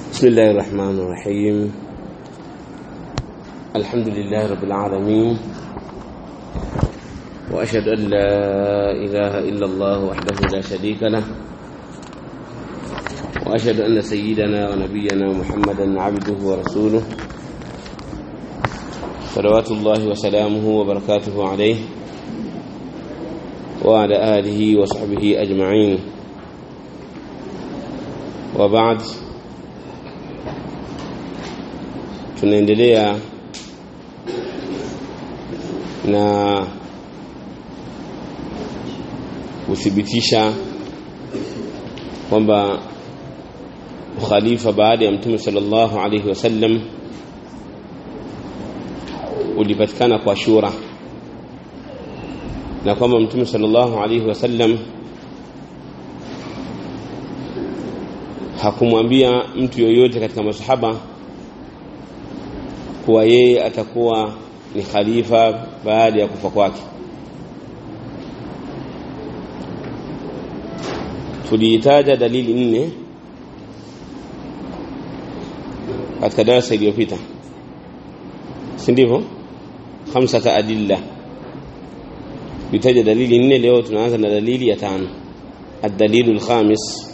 بسم الله الرحمن الرحيم الحمد لله رب العالمين وأشهد أن لا إله إلا الله وحده لا شريك له وأشهد أن سيدنا ونبينا محمدا عبده ورسوله صلوات الله وسلامه وبركاته عليه وعلى آله وصحبه أجمعين وبعد tunaendelea na kuthibitisha kwamba ukhalifa baada ya mtume sallallahu alaihi wasallam ulipatikana kwa shura na kwamba mtume sallallahu alaihi wasallam hakumwambia mtu yoyote katika masahaba kuwa yeye atakuwa ni khalifa baada ya kufa kwake tuliitaja dalili nne katika darasa iliyopita si ndivyo khamsata adilla tuliitaja dalili nne leo tunaanza na dalili ya tano الدليل الخامس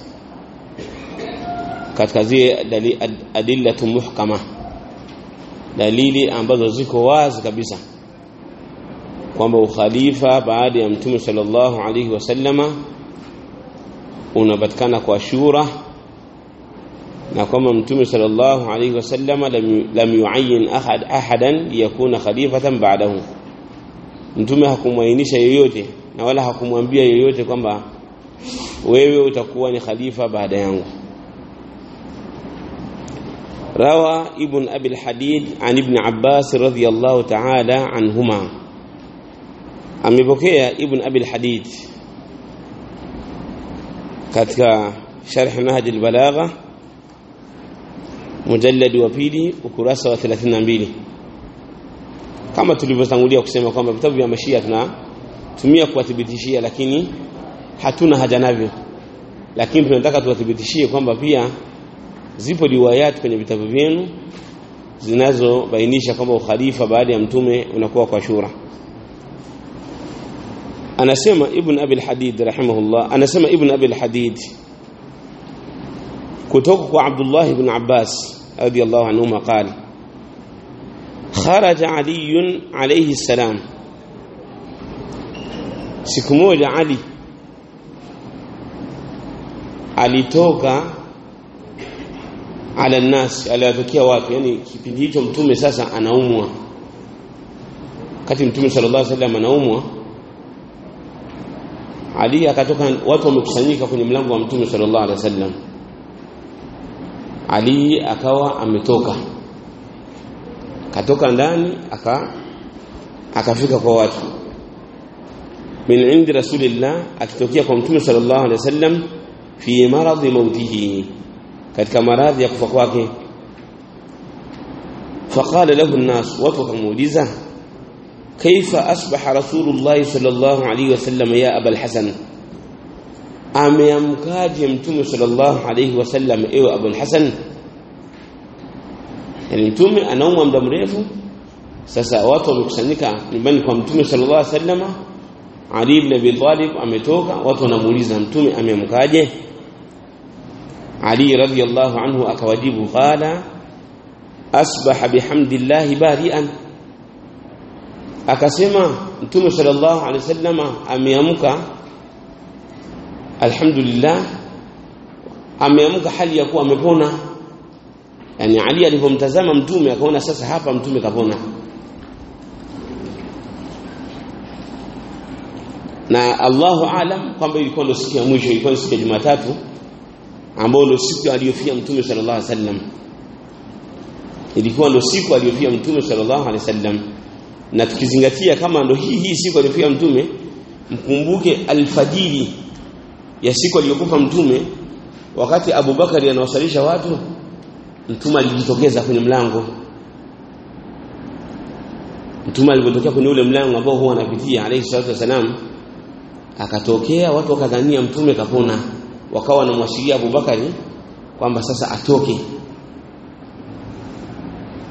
katika zile adillatu muhkama dalili ambazo ziko wazi kabisa kwamba ukhalifa baada ya mtume sallallahu alaihi wasallama unapatikana kwa shura na kwamba mtume sallallahu alaihi wasallama lam yuayyin ahad ahadan liyakuna khalifatan ba'dahu mtume hakumwainisha yoyote na wala hakumwambia yoyote kwamba wewe utakuwa ni khalifa baada yangu روى ابن أبي الحديد عن ابن عباس رضي الله تعالى عنهما amepokea ibn abi al-hadid katika sharh nahj al-balagha mujallad wa pili ukurasa wa 32 kama tulivyotangulia kusema kwamba vitabu vya mashia tunatumia kuwathibitishia lakini hatuna haja navyo lakini tunataka tuwathibitishie kwamba pia zipo riwayati kwenye vitabu vyenu zinazobainisha kwamba ukhalifa baada ya mtume unakuwa kwa shura anasema ibn abi al-hadid rahimahullah anasema ibn abi al-hadid kutoka kwa abdullah ibn abbas radiyallahu anhuma qala خرج علي عليه السلام siku moja ali alitoka ala nas aliwatokea watu yani kipindi hicho mtume sasa anaumwa kati mtume sallallahu alaihi wasallam anaumwa Ali akatoka watu wamekusanyika kwenye mlango wa mtume sallallahu alaihi wasallam Ali akawa ametoka katoka ndani aka akafika kwa watu min indi rasulillah akitokea kwa mtume sallallahu alaihi wasallam fi maradhi mautihi katika maradhi ya kufa kwake faqala lahu an-nas watu wakamuuliza kaifa asbaha rasulullah sallallahu alayhi wasallam ya abul hasan ameamkaje mtume sallallahu alayhi wasallam ewe abul hasan yani mtume anaumwa muda mrefu sasa watu wamekusanyika nyumbani kwa mtume sallallahu alayhi wasallam ali ibn abi talib ametoka watu wanamuuliza mtume ameamkaje علي رضي الله عنه akawajibu qala asbaha bihamdillahi bari'an akasema mtume sallallahu alaihi wasallam ameamka alhamdulillah ameamka hali ya kuwa amepona yani ali alipomtazama mtume akaona sasa hapa mtume kapona na Allahu aalam kwamba ilikuwa ndio siku ya mwisho ilikuwa siku ya Jumatatu ambao ndio siku aliyofia mtume sallallahu alaihi wasallam ilikuwa ndio siku aliyofia mtume sallallahu alaihi wasallam na tukizingatia kama ndio hii hii siku aliyofia mtume mkumbuke alfajiri ya siku aliyokufa mtume wakati Abubakari anawasalisha watu mtume alijitokeza kwenye mlango mtume alipotokea kwenye ule mlango ambao huwa anapitia alayhi salatu wasalam akatokea watu wakadhania mtume kapona wakawa wanamwashiria Abubakari kwamba sasa atoke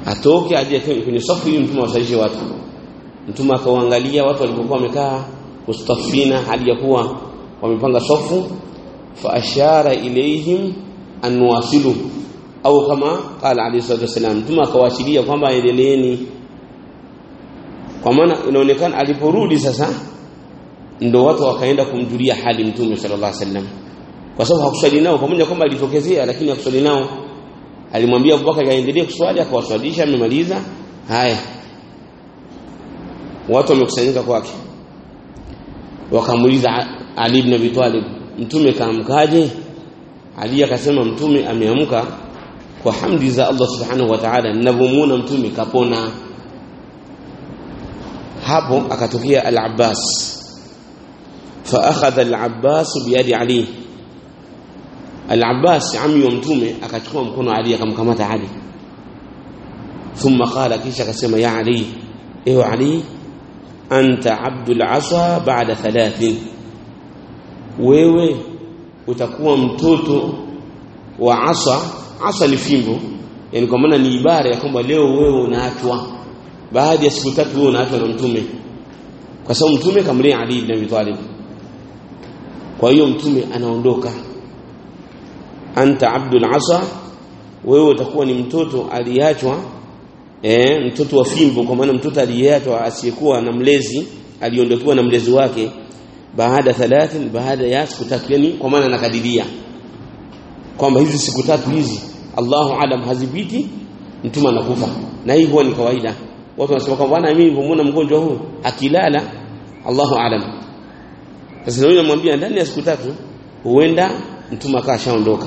atoke aje kwenye safu ili mtume awasalishe watu mtume akaangalia watu walipokuwa wamekaa mustafina hali ya kuwa wamepanga safu fa ashara ilayhim an wasilu au kama qala alayhi salatu wasalam mtume akawashiria kwamba endeleeni kwa maana inaonekana aliporudi sasa ndo watu wakaenda kumjulia hali mtume sallallahu alaihi wasallam kwa sababu hakuswali nao pamoja kwamba alitokezea lakini hakuswali nao alimwambia Abubakar aendelee kuswali akawaswalisha amemaliza haya watu wamekusanyika kwake wakamuuliza Ali ibn Abi Talib mtume kaamkaje Ali akasema mtume ameamka kwa hamdi za Allah subhanahu wa ta'ala ninavyomuona mtume kapona hapo akatokea al-Abbas fa akhadha al-Abbas biyadi Ali al-Abbas ami wa mtume akachukua mkono Ali akamkamata Ali thumma qala kisha akasema ya Ali ewe Ali anta abdul asa ba'da thalathin wewe utakuwa mtoto wa asa asa ni fimbo yani kwa maana ni ibara ya kwamba leo wewe unaachwa baada ya siku tatu wewe unaachwa na mtume kwa sababu mtume kamlea Ali ibn Abi Talib kwa hiyo mtume anaondoka anta abdul asa wewe utakuwa ni mtoto aliachwa eh mtoto wa fimbo kwa maana mtoto aliyeachwa asiyekuwa na mlezi aliondokiwa na mlezi wake baada thalathin baada ya siku tatu yani kwa maana nakadiria kwamba hizi siku tatu hizi Allahu alam hazipiti mtume anakufa na hii huwa ni kawaida watu wanasema kwamba bwana mimi nilipomuona mgonjwa huu akilala Allahu alam sasa yule namwambia ndani ya siku tatu huenda mtume akashaondoka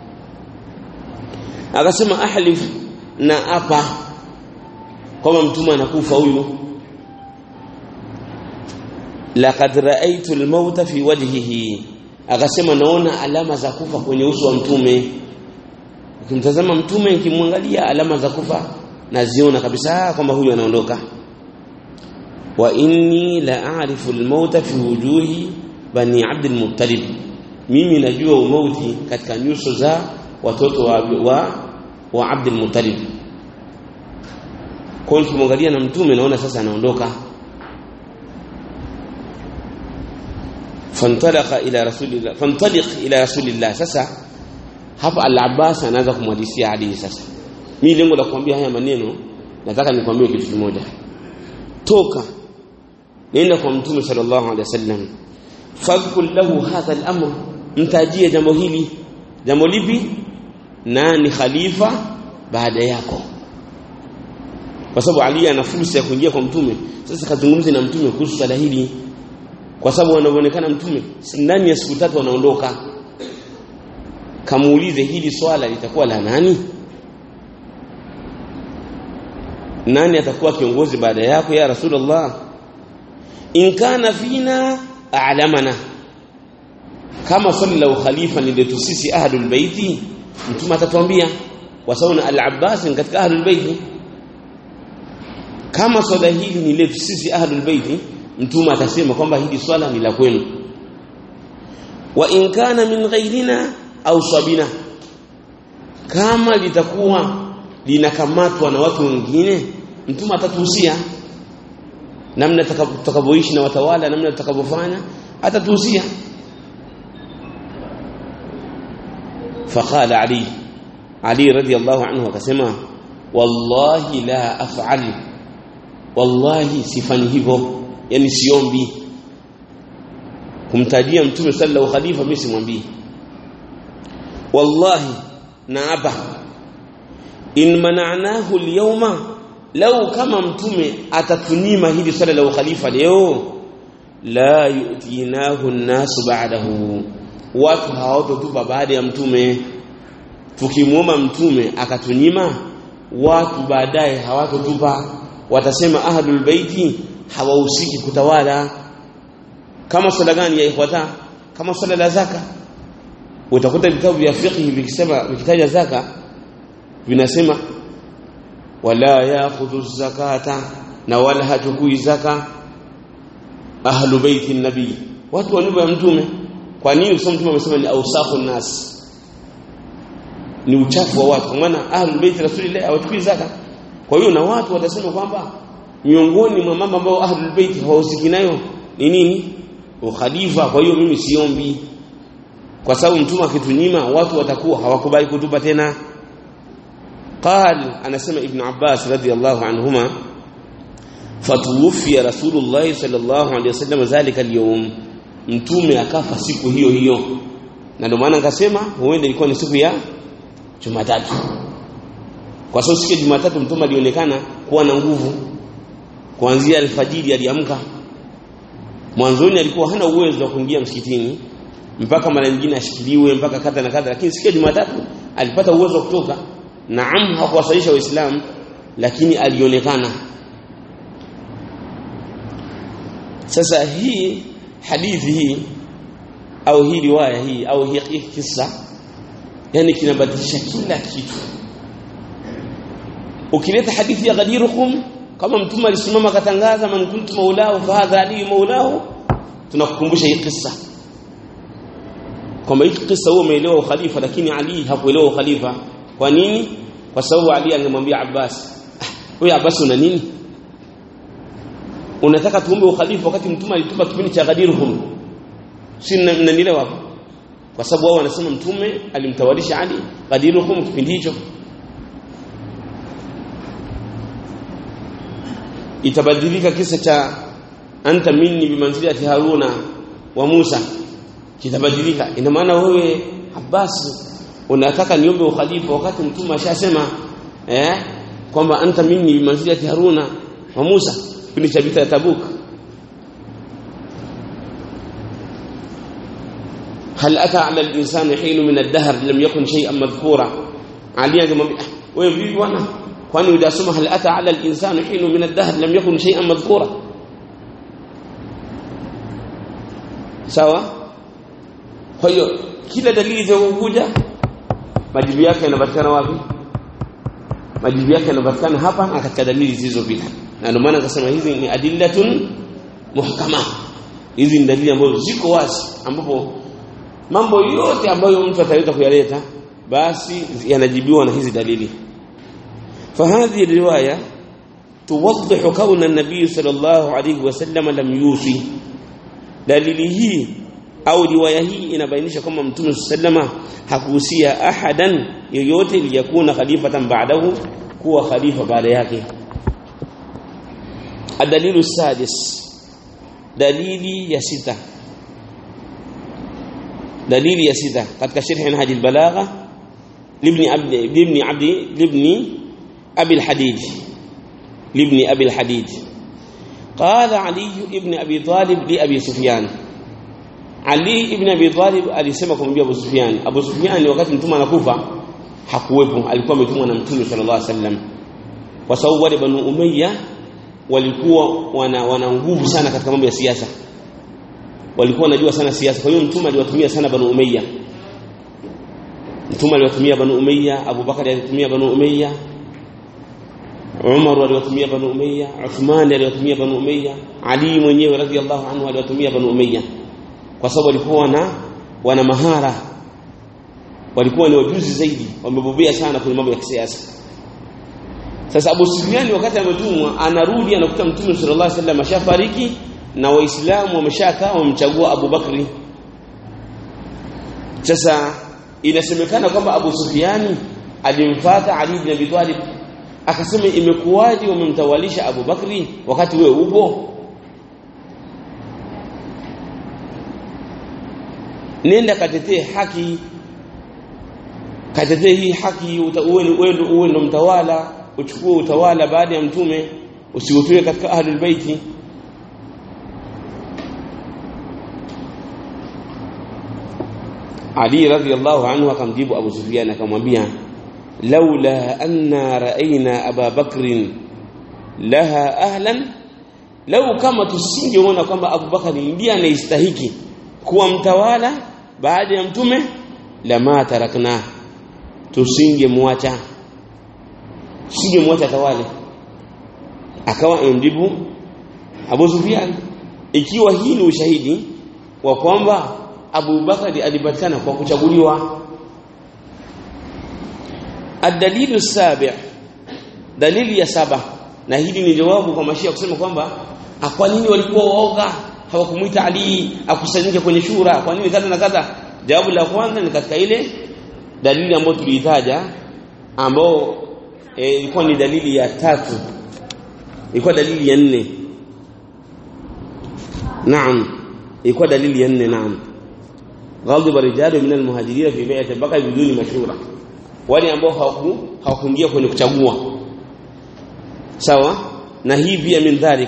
akasema ahlif na apa kama mtume anakufa huyu laqad ra'aytu al-mauta fi wajhihi akasema naona alama za kufa kwenye uso wa mtume ukimtazama mtume nikimwangalia alama za kufa naziona kabisa kwamba huyu anaondoka wa inni la a'rifu al-mauta fi wujuhi bani Abd al-Muttalib mimi najua umauti katika nyuso za watoto wa wa, wa Abd al-Muttalib kwa hiyo nikimwangalia na mtume naona sasa anaondoka fantalaqa ila rasulillah fantaliq ila rasulillah sasa hapa al-Abbas anaanza kumhadithia Ali sasa mimi lengo la kuambia haya maneno nataka nikwambie kitu kimoja toka nenda kwa mtume sallallahu alaihi wasallam fadhkul lahu hadha al-amr mtajie jambo hili jambo lipi nani khalifa baada yako kwa sababu Ali ana fursa ya kuingia kwa mtume sasa kazungumze na mtume kuhusu swala hili kwa sababu wanavyoonekana mtume ndani ya siku tatu anaondoka kamuulize hili swala litakuwa la nani nani atakuwa kiongozi baada yako ya rasulullah in kana fina a'lamana kama swali la ukhalifa ni letu sisi ahlul baiti mtume atatuambia kwa sababu al-Abbas ni katika ahlul baiti kama swala hili ni letu sisi ahlul baiti mtume atasema kwamba hili swala ni la kwenu wa in kana min ghairina au sabina kama litakuwa linakamatwa na watu wengine mtume atatuhusia namna tutakavyoishi na watawala namna tutakavyofanya atatuhusia فقال علي علي رضي الله عنه akasema wallahi la af'al wallahi sifanyi hivyo yani siombi kumtajia mtume sallallahu khalifa mimi simwambii wallahi naaba in mana'nahu al-yawma law kama mtume atatunyima hili swala la ukhalifa leo la yu'tinahu an-nasu ba'dahu watu hawatotupa baada ya mtume tukimwomba mtume akatunyima watu baadaye hawatotupa watasema ahlul baiti hawahusiki kutawala kama swala gani ya ikhwata kama swala la zaka utakuta vitabu vya fiqh vikisema vikitaja zaka vinasema wala ya'khudhu zakata na wala hachukui zaka ahlu baiti nabii watu wa nyumba ya mtume kwa nini usome mtume amesema ni ausakhun nas ni uchafu wa watu kwa maana ahlul bait rasulillah hawachukui zaka kwa hiyo na watu watasema kwamba miongoni mwa mambo ambayo ahlul bait hawahusiki nayo ni nini ukhalifa kwa hiyo mimi siombi kwa sababu mtume akitunyima watu watakuwa hawakubali kutupa tena قال أنا سمع ابن عباس رضي الله عنهما فتوفي رسول الله صلى الله عليه وسلم ذلك اليوم mtume akafa siku hiyo hiyo na ndio maana nikasema huenda ilikuwa ni siku ya Jumatatu kwa sababu siku ya Jumatatu mtume alionekana kuwa na nguvu kuanzia alfajiri aliamka mwanzoni alikuwa hana uwezo wa kuingia msikitini mpaka mara nyingine ashikiliwe mpaka kadha na kadha lakini siku ya Jumatatu alipata uwezo wa kutoka naam hakuwasalisha waislamu lakini alionekana sasa hii hadithi hii au hii riwaya hii au hii kisa yani kinabadilisha kila kitu ukileta hadithi ya ghadirukum kama mtume alisimama akatangaza man kuntu maulahu fa hadha ali maulahu tunakukumbusha hii kisa kwamba hii kisa huo umeelewa ukhalifa lakini Ali hakuelewa ukhalifa kwa nini kwa sababu Ali angemwambia Abbas wewe Abbas una nini unataka tuombe ukhalifa wakati mtume alitupa kipindi cha Ghadirhum si mnanielewa hapo kwa sababu wao wanasema mtume alimtawalisha Ali Ghadirhum kipindi hicho itabadilika kisa cha anta minni bimanzilati Haruna wa Musa kitabadilika ina maana wewe Abbas unataka niombe ukhalifa wakati mtume ashasema eh kwamba anta minni bimanzilati Haruna wa Musa kipindi cha vita ya Tabuk هل أتى على الإنسان حين من الدهر لم يكن شيئا مذكورا علي angemwambia wewe vipi bwana kwani udasoma hal ata ala al-insani hinu min ad-dahr lam yakun shay'an madhkura sawa kwa hiyo kila dalili zinazokuja majibu yake yanapatikana wapi majibu yake yanapatikana hapa na katika dalili zilizopita na ndio maana akasema hizi ni adillatun muhkama hizi ni dalili ambazo ziko wazi ambapo mambo yote ambayo mtu ataweza kuyaleta basi yanajibiwa na hizi dalili فهذه الروايه توضح كون النبي صلى الله عليه وسلم لم يوصي dalili hii au riwaya hii inabainisha kwamba mtume sallama hakuhusia ahadan yoyote liyakuna khalifatan ba'dahu kuwa khalifa baada yake adalilu sadis dalili ya sita dalili ya sita katika sharh nahji albalagha libni abdi libni abdi libni abi alhadid libni abi alhadid قال علي ابن ابي طالب لابي سفيان علي ابن ابي طالب alisema kumwambia Abu Sufyan Abu Sufyan wakati mtume anakufa hakuwepo alikuwa ametumwa na mtume sallallahu alaihi wasallam kwa sababu wale banu umayya walikuwa wana, wana nguvu sana katika mambo ya siasa walikuwa wanajua sana siasa kwa hiyo mtume aliwatumia sana banu umayya mtume aliwatumia banu umayya Abu Bakar aliwatumia banu umayya Umar aliwatumia Banu Umayya, Uthman aliwatumia Banu Umayya, Ali mwenyewe radhiallahu anhu aliwatumia Banu Umayya kwa sababu walikuwa wana wana mahara, walikuwa ni wajuzi zaidi, wamebobea sana kwenye mambo ya kisiasa. Sasa Abu Sufyan wakati ametumwa, anarudi anakuta Mtume sallallahu alaihi wasallam ashafariki na Waislamu wameshakaa wamemchagua Abu Bakri. Sasa inasemekana kwamba Abu Sufyani alimfuata Ali bin Abi Talib akasema imekuwaje umemtawalisha Abu Bakri wakati wewe upo nenda katetee haki katetee hii haki uwe uwe ndo mtawala uchukue utawala baada ya mtume usiutue katika ahlul baiti Ali radhiallahu anhu akamjibu Abu Sufyan akamwambia لولا أن رأينا أبا بكر لها أهلا لو كما tusingeona kwamba Abu Bakari ndiye anayestahiki kuwa mtawala baada ya mtume lama tarakna tusingemwacha tusingemwacha tawale akawa amjibu Abu Sufyan ikiwa hii ni ushahidi wa kwamba Abu Bakari alipatikana kwa kuchaguliwa الدليل السابع dalili ya saba na hili ni jawabu kwa mashia kusema kwamba kwa nini walikuwa waoga hawakumuita Ali akusanyike kwenye shura kwa nini kadha na kadha jawabu la kwanza ni katika ile dalili ambayo tuliitaja ambao ilikuwa e, ni dalili ya tatu ilikuwa dalili ya nne naam ilikuwa dalili ya nne naam ghadhiba rijalu min almuhajirin fi bai'ati baka biduni mashura wale ambao hawaku hawakuingia kwenye kuchagua sawa na hii pia min dhalik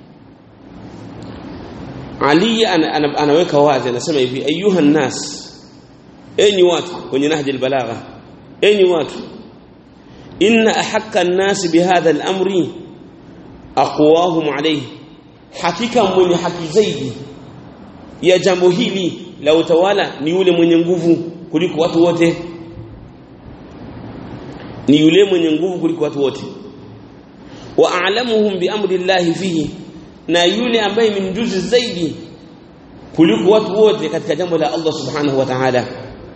Ali ana, anaweka wazi anasema hivi ayuha nas enyi watu kwenye nahji albalagha enyi watu inna ahakka an-nas bihadha al-amri aqwahum alayhi hakika mwenye haki zaidi ya jambo hili la utawala ni yule mwenye nguvu kuliko watu wote ni yule mwenye nguvu kuliko watu wote wa a'lamuhum bi amri llahi fihi na yule ambaye ni mjuzi zaidi kuliko watu wote katika jambo la Allah subhanahu wa ta'ala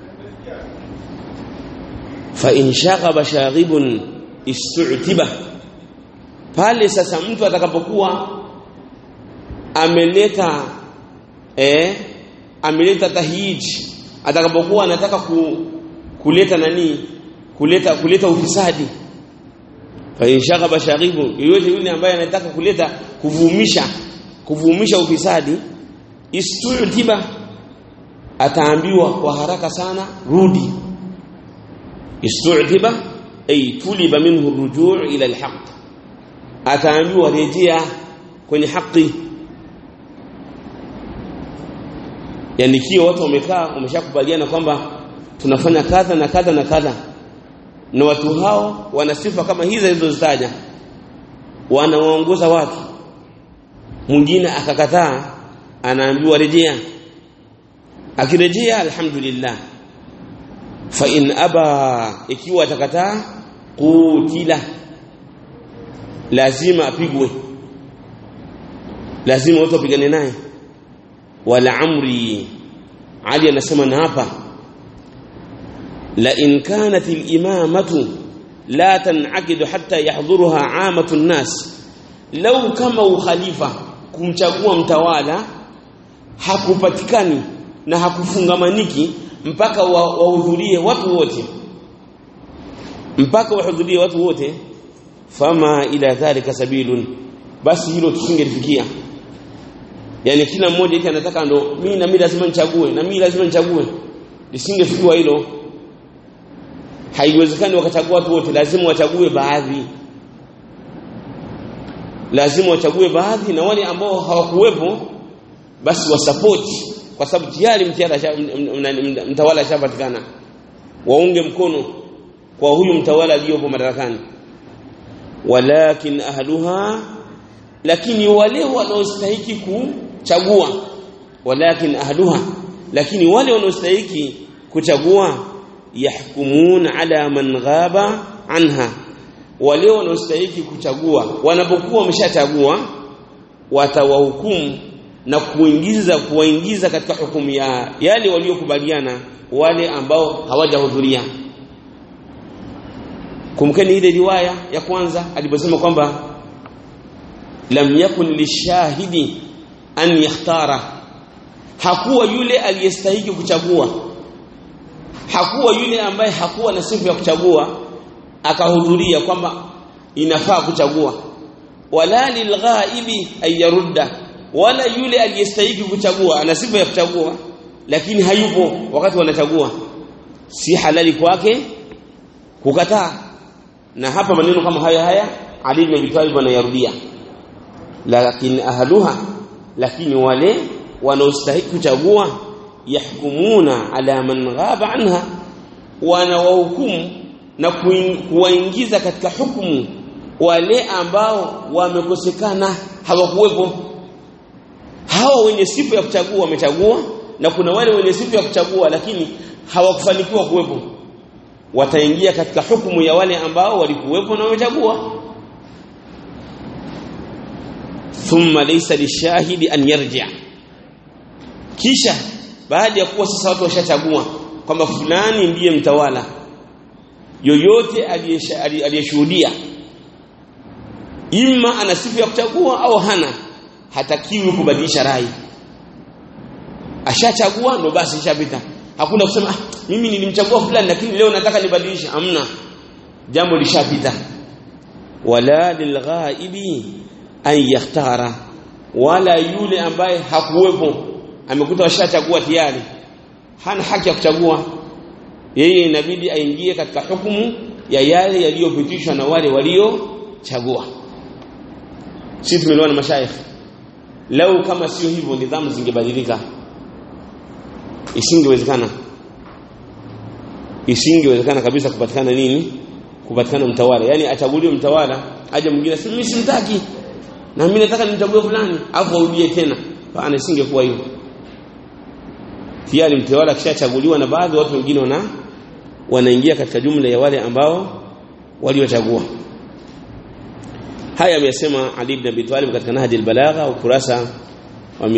fa in shaghaba shaghibun istu'tiba pale sasa mtu atakapokuwa ameleta eh ameleta tahyij atakapokuwa anataka ku, kuleta nani kuleta kuleta ufisadi fa in shaghaba shaghibu yoyote yule ambaye anataka kuleta kuvumisha kuvumisha ufisadi istutiba ataambiwa kwa haraka sana rudi istutiba ay tuliba minhu rujuu ila alhaq ataambiwa rejea kwenye haki yani kio watu wamekaa wameshakubaliana kwamba tunafanya kadha na kadha na kadha na watu hao wana sifa kama hizo zilizozitaja wanawaongoza watu mwingine akakataa anaambiwa rejea akirejea alhamdulillah fa in aba ikiwa atakataa kutila lazima apigwe lazima watu wapigane naye wala amri ali anasema na hapa la in kanat al-imamatu la tan'aqidu hatta yahdhuruha 'amatu an-nas law kama ukhalifa kumchagua mtawala hakupatikani na hakufungamaniki mpaka wahudhurie wa watu wote mpaka wahudhurie watu wote fama ila dhalika sabilun basi hilo tusingelifikia yani kila mmoja eti anataka ndo mimi na mimi lazima nichague na mimi lazima nichague lisingefikiwa hilo haiwezekani wakachagua watu wote lazima wachague baadhi lazima wachague baadhi na wale ambao hawakuwepo basi wasapoti kwa sababu tayari mtawala ashapatikana waunge mkono kwa huyu mtawala aliyopo madarakani walakin ahluha lakini wale wanaostahiki kuchagua walakin ahluha lakini wale wanaostahiki kuchagua yahkumun ala man ghaba anha wale wanaostahiki kuchagua wanapokuwa wameshachagua watawahukumu na kuingiza kuwaingiza katika hukumu ya yale waliokubaliana wale ambao hawajahudhuria kumkeni ile riwaya ya kwanza aliposema kwamba lam yakun lishahidi an yakhtara hakuwa yule aliyestahiki kuchagua hakuwa yule ambaye hakuwa na sifa ya kuchagua akahudhuria kwamba inafaa kuchagua wala lilghaibi ayarudda wala yule aliyestahiki kuchagua ana sifa ya kuchagua lakini hayupo wakati wanachagua si halali kwake kukataa na hapa maneno kama haya haya Ali ibn Abi Talib anayarudia lakini ahluha lakini wale wanaostahili kuchagua yahkumuna ala man ghaba anha wanawahukumu na kuwaingiza katika hukumu wale ambao wamekosekana hawakuwepo hawa wenye sifa ya kuchagua wamechagua na kuna wale wenye sifa ya kuchagua lakini hawakufanikiwa kuwepo wataingia katika hukumu ya wale ambao walikuwepo na wamechagua thumma laysa lishahidi an yarji kisha baada ya kuwa sasa watu washachagua kwamba fulani ndiye mtawala yoyote aliyeshuhudia imma ana sifa ya kuchagua au hana hatakiwi kubadilisha rai ashachagua ndo basi ishapita hakuna kusema ah, mimi nilimchagua fulani lakini leo nataka nibadilishe hamna jambo lishapita wala lilghaibi an yakhtara wala yule ambaye hakuwepo amekuta washachagua tayari hana haki ya kuchagua yeye inabidi aingie katika hukumu ya yale yaliyopitishwa na wale waliochagua sisi tumeliona mashaikh lau kama sio hivyo nidhamu zingebadilika isingewezekana isingewezekana kabisa kupatikana nini kupatikana mtawala yani achaguliwe mtawala aje mwingine si mimi simtaki na mimi nataka nimchague fulani afu arudie tena hapana isingekuwa hivyo tayari mtawala kishachaguliwa na baadhi watu wengine wana wanaingia katika jumla ya wale ambao waliochagua haya amesema Ali ibn Abi Talib katika Nahji al-Balagha ukurasa wa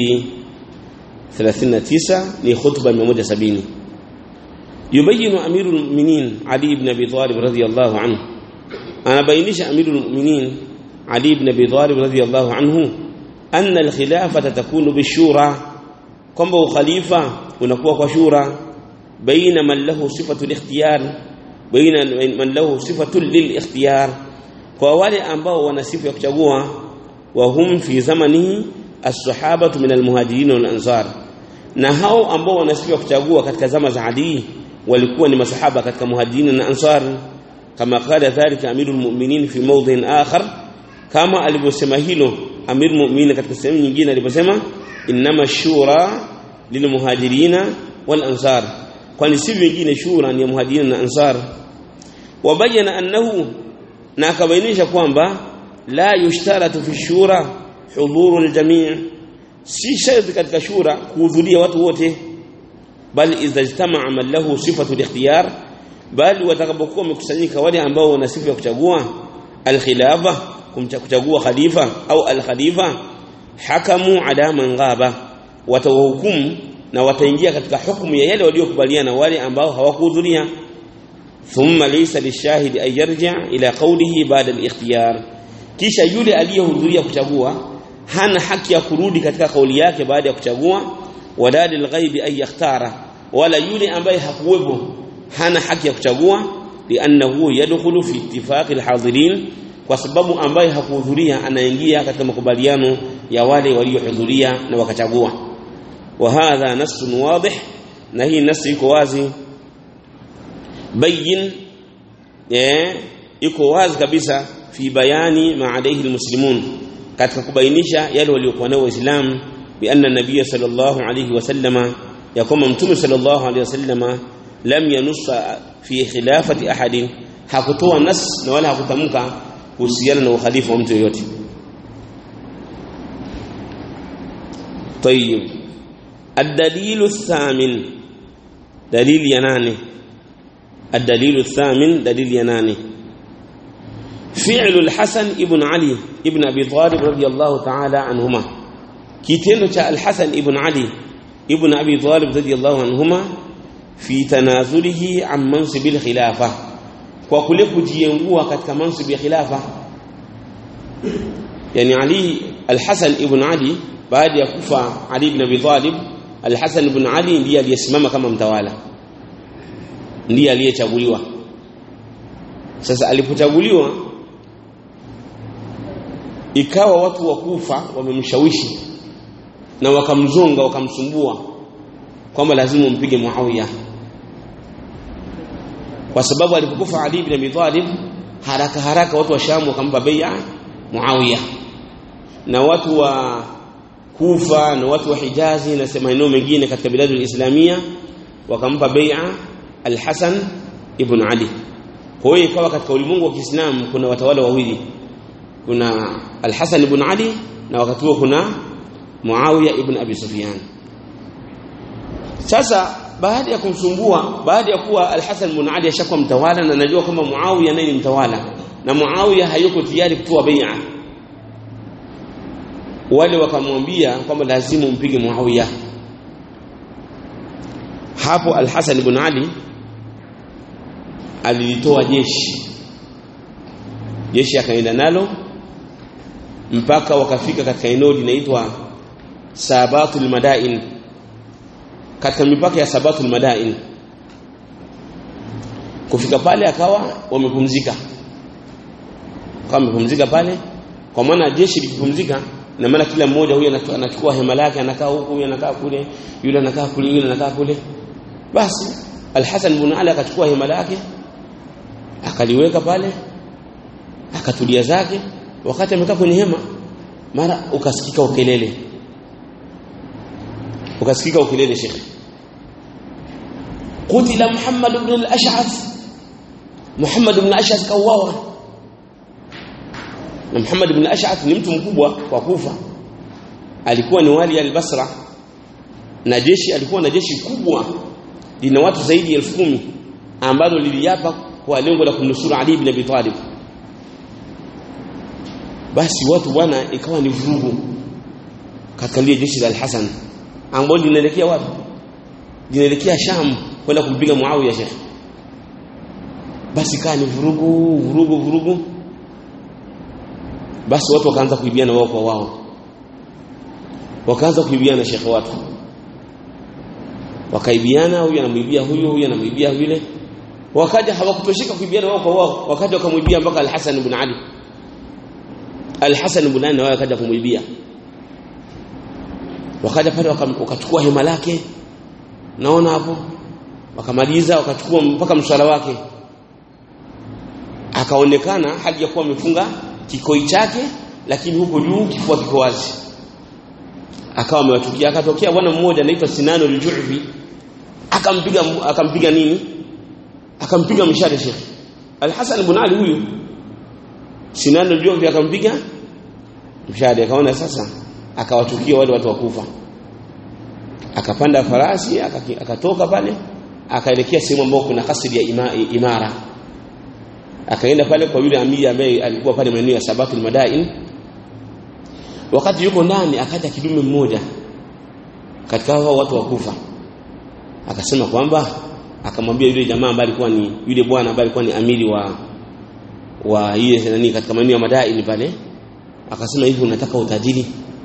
239 ni khutba 170 يبين أمير المؤمنين علي بن أبي طالب رضي الله عنه أنا بينش أمير المؤمنين علي بن أبي طالب رضي الله عنه أن الخلافة تكون بالشورى كم خليفة ونكوة شورى بين من له صفة الاختيار بين من له صفة للاختيار ووالي أنباء ونسيف يكتبوا وهم في زمنه الصحابة من المهاجرين والأنصار na hao ambao wanasifiwa kuchagua katika zama za Ali walikuwa ni masahaba katika muhajirin na ansar kama qala dhalika amirul mu'minin fi mawdhin akhar kama alivyosema hilo amirul mu'minin katika sehemu nyingine aliposema inma shura lilmuhajirina wal ansar kwani si vingine shura ni muhajirin na ansar wabayana annahu na akabainisha kwamba la yushtaratu fi shura hudhurul jami' si sharti katika shura kuhudhuria watu wote bali idha ijtama'a man lahu sifatu al-ikhtiyar bali watakapokuwa wamekusanyika wale ambao wana sifa ya kuchagua al-khilafa kumchagua khalifa au al-khalifa hakamu ala man ghaba watawahukumu na wataingia katika hukumu ya yale waliokubaliana wale ambao hawakuhudhuria thumma laysa lishahidi ay yarji' ila qawlihi ba'da al-ikhtiyar kisha yule aliyehudhuria kuchagua hana haki ya kurudi katika kauli yake baada ya kuchagua wala lilghaibi ay yakhtara wala yule ambaye hakuwepo hana haki ya kuchagua liannahu yadkhulu fi ittifaqi alhadirin kwa sababu ambaye hakuhudhuria anaingia katika makubaliano ya wale waliohudhuria na wakachagua wa hadha nassun wadih na hii nasi iko wazi bayin eh iko wazi kabisa fi bayani ma alayhi almuslimun katika kubainisha yale waliokuwa nao waislamu بأن النبي صلى الله عليه وسلم يقوم متوم صلى الله عليه وسلم لم ينص في خلافة أحد hakutoa nas na wala hakutamka kuhusiana na ukhalifa wa mtu yoyote طيب الدليل الثامن دليل يناني الدليل الثامن دليل يناني فعل الحسن ابن علي ابن أبي طالب رضي الله تعالى عنهما kitendo cha Al-Hasan ibn Ali ibn Abi Talib radiyallahu anhuma fi tanazulihi an mansibil khilafa kwa kule kujiengua katika mansibi ya khilafa yani Ali Al-Hasan ibn Ali baada ya kufa Ali ibn Abi Talib Al-Hasan ibn Ali ndiye aliyesimama kama mtawala ndiye aliyechaguliwa sasa alipochaguliwa ikawa watu wa Kufa wamemshawishi na wakamzonga wakamsumbua kwamba lazima umpige Muawiya kwa sababu alipokufa Ali ibn Abi Talib haraka haraka watu wa Sham wakampa bai'a Muawiya na watu wa Kufa na watu wa Hijazi na maeneo mengine katika biladu islamia wakampa bai'a Al-Hasan ibn Ali kwa hiyo ikawa katika ulimwengu wa Kiislamu kuna watawala wawili kuna Al-Hasan ibn Ali na wakati huo kuna Muawiya ibn Abi Sufyan sasa baada ya kumsumbua baada ya kuwa Al-Hasan ibn Ali ashakuwa mtawala na najua kwamba Muawiya naye ni mtawala na Muawiya hayuko tayari kutoa bai'a wale wakamwambia kwamba lazima umpige Muawiya hapo Al-Hasan ibn Ali alilitoa jeshi jeshi akaenda nalo mpaka wakafika katika eneo linaitwa Sabatul Madain katika mipaka ya Sabatul Madain kufika pale akawa wamepumzika kama wamepumzika pale kwa maana jeshi likipumzika na maana kila mmoja huyu anachukua hema lake anakaa huku huyu anakaa kule yule anakaa kule yule anakaa kule basi Al-Hasan ibn Ali akachukua hema lake akaliweka pale akatulia zake wakati amekaa kwenye hema mara ukasikika ukelele ukasikika ukelele shekhi kutila Muhammad ibn al-Ash'ath Muhammad ibn al-Ash'ath kauawa na Muhammad ibn al-Ash'ath ni mtu mkubwa kwa Kufa alikuwa ni wali al-Basra na jeshi alikuwa na jeshi kubwa lina watu zaidi ya elfu kumi ambalo liliapa kwa lengo la kumnusuru Ali ibn Abi Talib basi watu bwana ikawa ni vurugu katika lile jeshi la Al-Hasan ambalo linaelekea wapi linaelekea Sham kwenda kumpiga Muawiya Sheikh basi kaa ni vurugu vurugu vurugu basi watu wakaanza kuibiana wao kwa wao wakaanza kuibiana Sheikh watu wakaibiana huyu anamwibia huyu huyu anamwibia yule wakaja hawakutoshika kuibiana wao kwa wao wakaja wakamwibia mpaka Al-Hasan ibn Ali Al-Hasan ibn Ali wao akaja kumwibia wakaja pale wakachukua hema lake naona hapo wakamaliza wakachukua mpaka mswala wake akaonekana hali ya kuwa amefunga kikoi chake lakini huko juu kifua kiko wazi akawa amewatukia akatokea bwana mmoja anaitwa Sinano al-Ju'fi akampiga akampiga nini akampiga mshale Sheikh Al-Hasan ibn Ali huyu Sinano al-Ju'fi akampiga mshale akaona sasa akawatukia wale watu wakufa akapanda farasi akatoka pale akaelekea sehemu ambayo kuna kasri ya ima, imara akaenda pale kwa yule amiri ambaye alikuwa pale maeneo ya Sabatul Madain wakati yuko ndani akaja kidume mmoja katika hao watu wakufa akasema kwamba akamwambia yule jamaa ambaye alikuwa ni yule bwana ambaye alikuwa ni amiri wa wa ile nani katika maeneo ya Madain pale akasema hivi unataka utajiri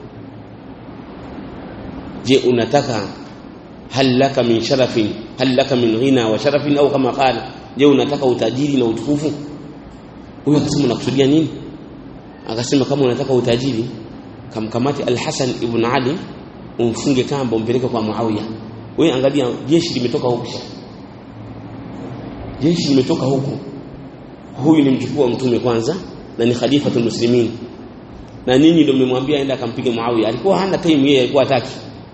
je unataka hal laka min sharafin hal laka min ghina wa sharafin au kama qala je unataka utajiri na utukufu huyo akasema unakusudia nini akasema kama unataka utajiri kamkamati al-Hasan ibn Ali umfunge kamba umpeleke kwa Muawiya wewe angalia jeshi limetoka huku jeshi limetoka huku huyu ni mjukuu wa mtume kwanza na ni khalifatul muslimin na ninyi ndio mmemwambia aenda akampige Muawiya alikuwa hana time yeye alikuwa hataki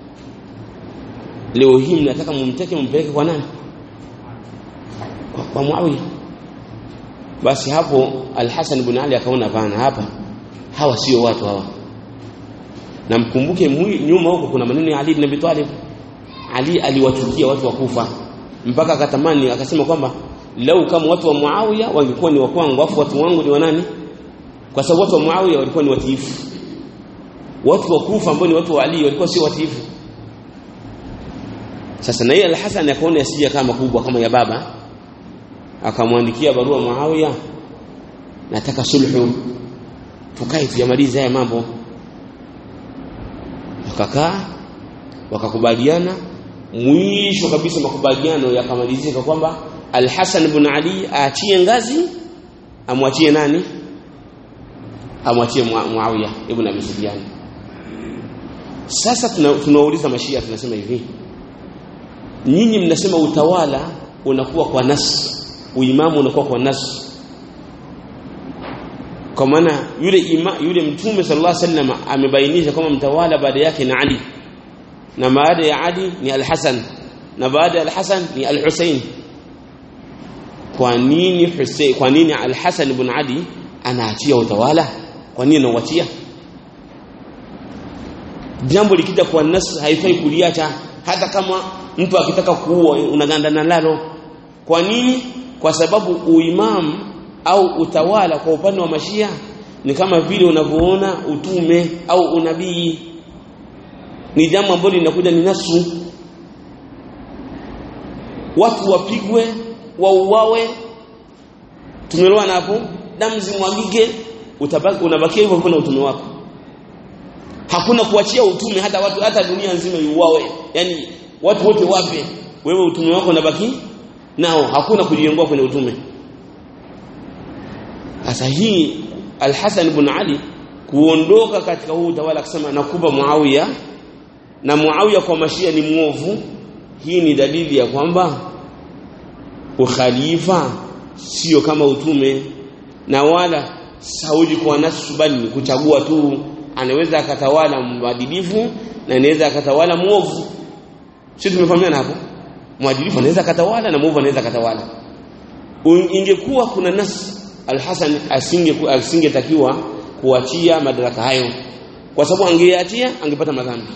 leo hii mnataka mumteke mumpeleke kwa nani kwa, kwa Muawiya basi hapo Al-Hasan ibn Ali akaona pana hapa hawa sio watu hawa na mkumbuke nyuma huko kuna maneno ya Ali ibn Abi Talib Ali aliwachukia watu wa Kufa mpaka akatamani akasema kwamba lau kama watu wa Muawiya wangekuwa ni wa kwangu afu watu wangu ni wa nani kwa sababu watu wa Muawiya walikuwa ni watiifu watu wa Kufa ambao ni watu wa Ali walikuwa sio watiifu sasa na yeye Al-Hasan akaona asije kama kubwa kama ya baba akamwandikia barua Muawiya nataka sulhu tukae tuyamalize haya mambo wakakaa wakakubaliana mwisho kabisa makubaliano yakamalizika kwamba Al-Hasan ibn Ali aachie ngazi amwachie nani amwachie Muawiya ibn Abi Sufyan sasa tunauliza tuna mashia tunasema hivi nyinyi mnasema utawala unakuwa kwa nas uimamu unakuwa kwa nas kwa maana yule ima, yule mtume sallallahu alaihi wasallam amebainisha kwamba mtawala baada yake ni Ali na baada ya Ali ni Al-Hasan na baada ya Al-Hasan ni Al-Husain kwa nini Hussein kwa nini Al-Hasan ibn Ali anaachia utawala kwa nini anauachia jambo likija kwa nas haifai kuliacha hata kama mtu akitaka kuua unagandana nalo kwa nini kwa sababu uimamu au utawala kwa upande wa mashia ni kama vile unavyoona utume au unabii ni jambo ambalo linakuja ni nasu watu wapigwe wauawe tumeelewana hapo damu zimwagike utabaki unabakia hivyo kuna utume wako hakuna kuachia utume hata watu hata dunia nzima iuawe yani watu wote wape wewe utume wako unabaki nao hakuna kujiongoa kwenye utume sasa hii Al-Hasan ibn Ali kuondoka katika huu utawala akisema nakupa Muawiya na Muawiya kwa mashia ni muovu hii ni dalili ya kwamba ukhalifa sio kama utume na wala Saudi kwa nasu bali kuchagua tu anaweza akatawala mwadilifu na anaweza akatawala muovu sisi tumefahamiana hapo mwadilifu anaweza akatawala na muovu anaweza akatawala ingekuwa kuna nas Al-Hasan asinge asingetakiwa kuachia madaraka hayo kwa sababu angeachia angepata madhambi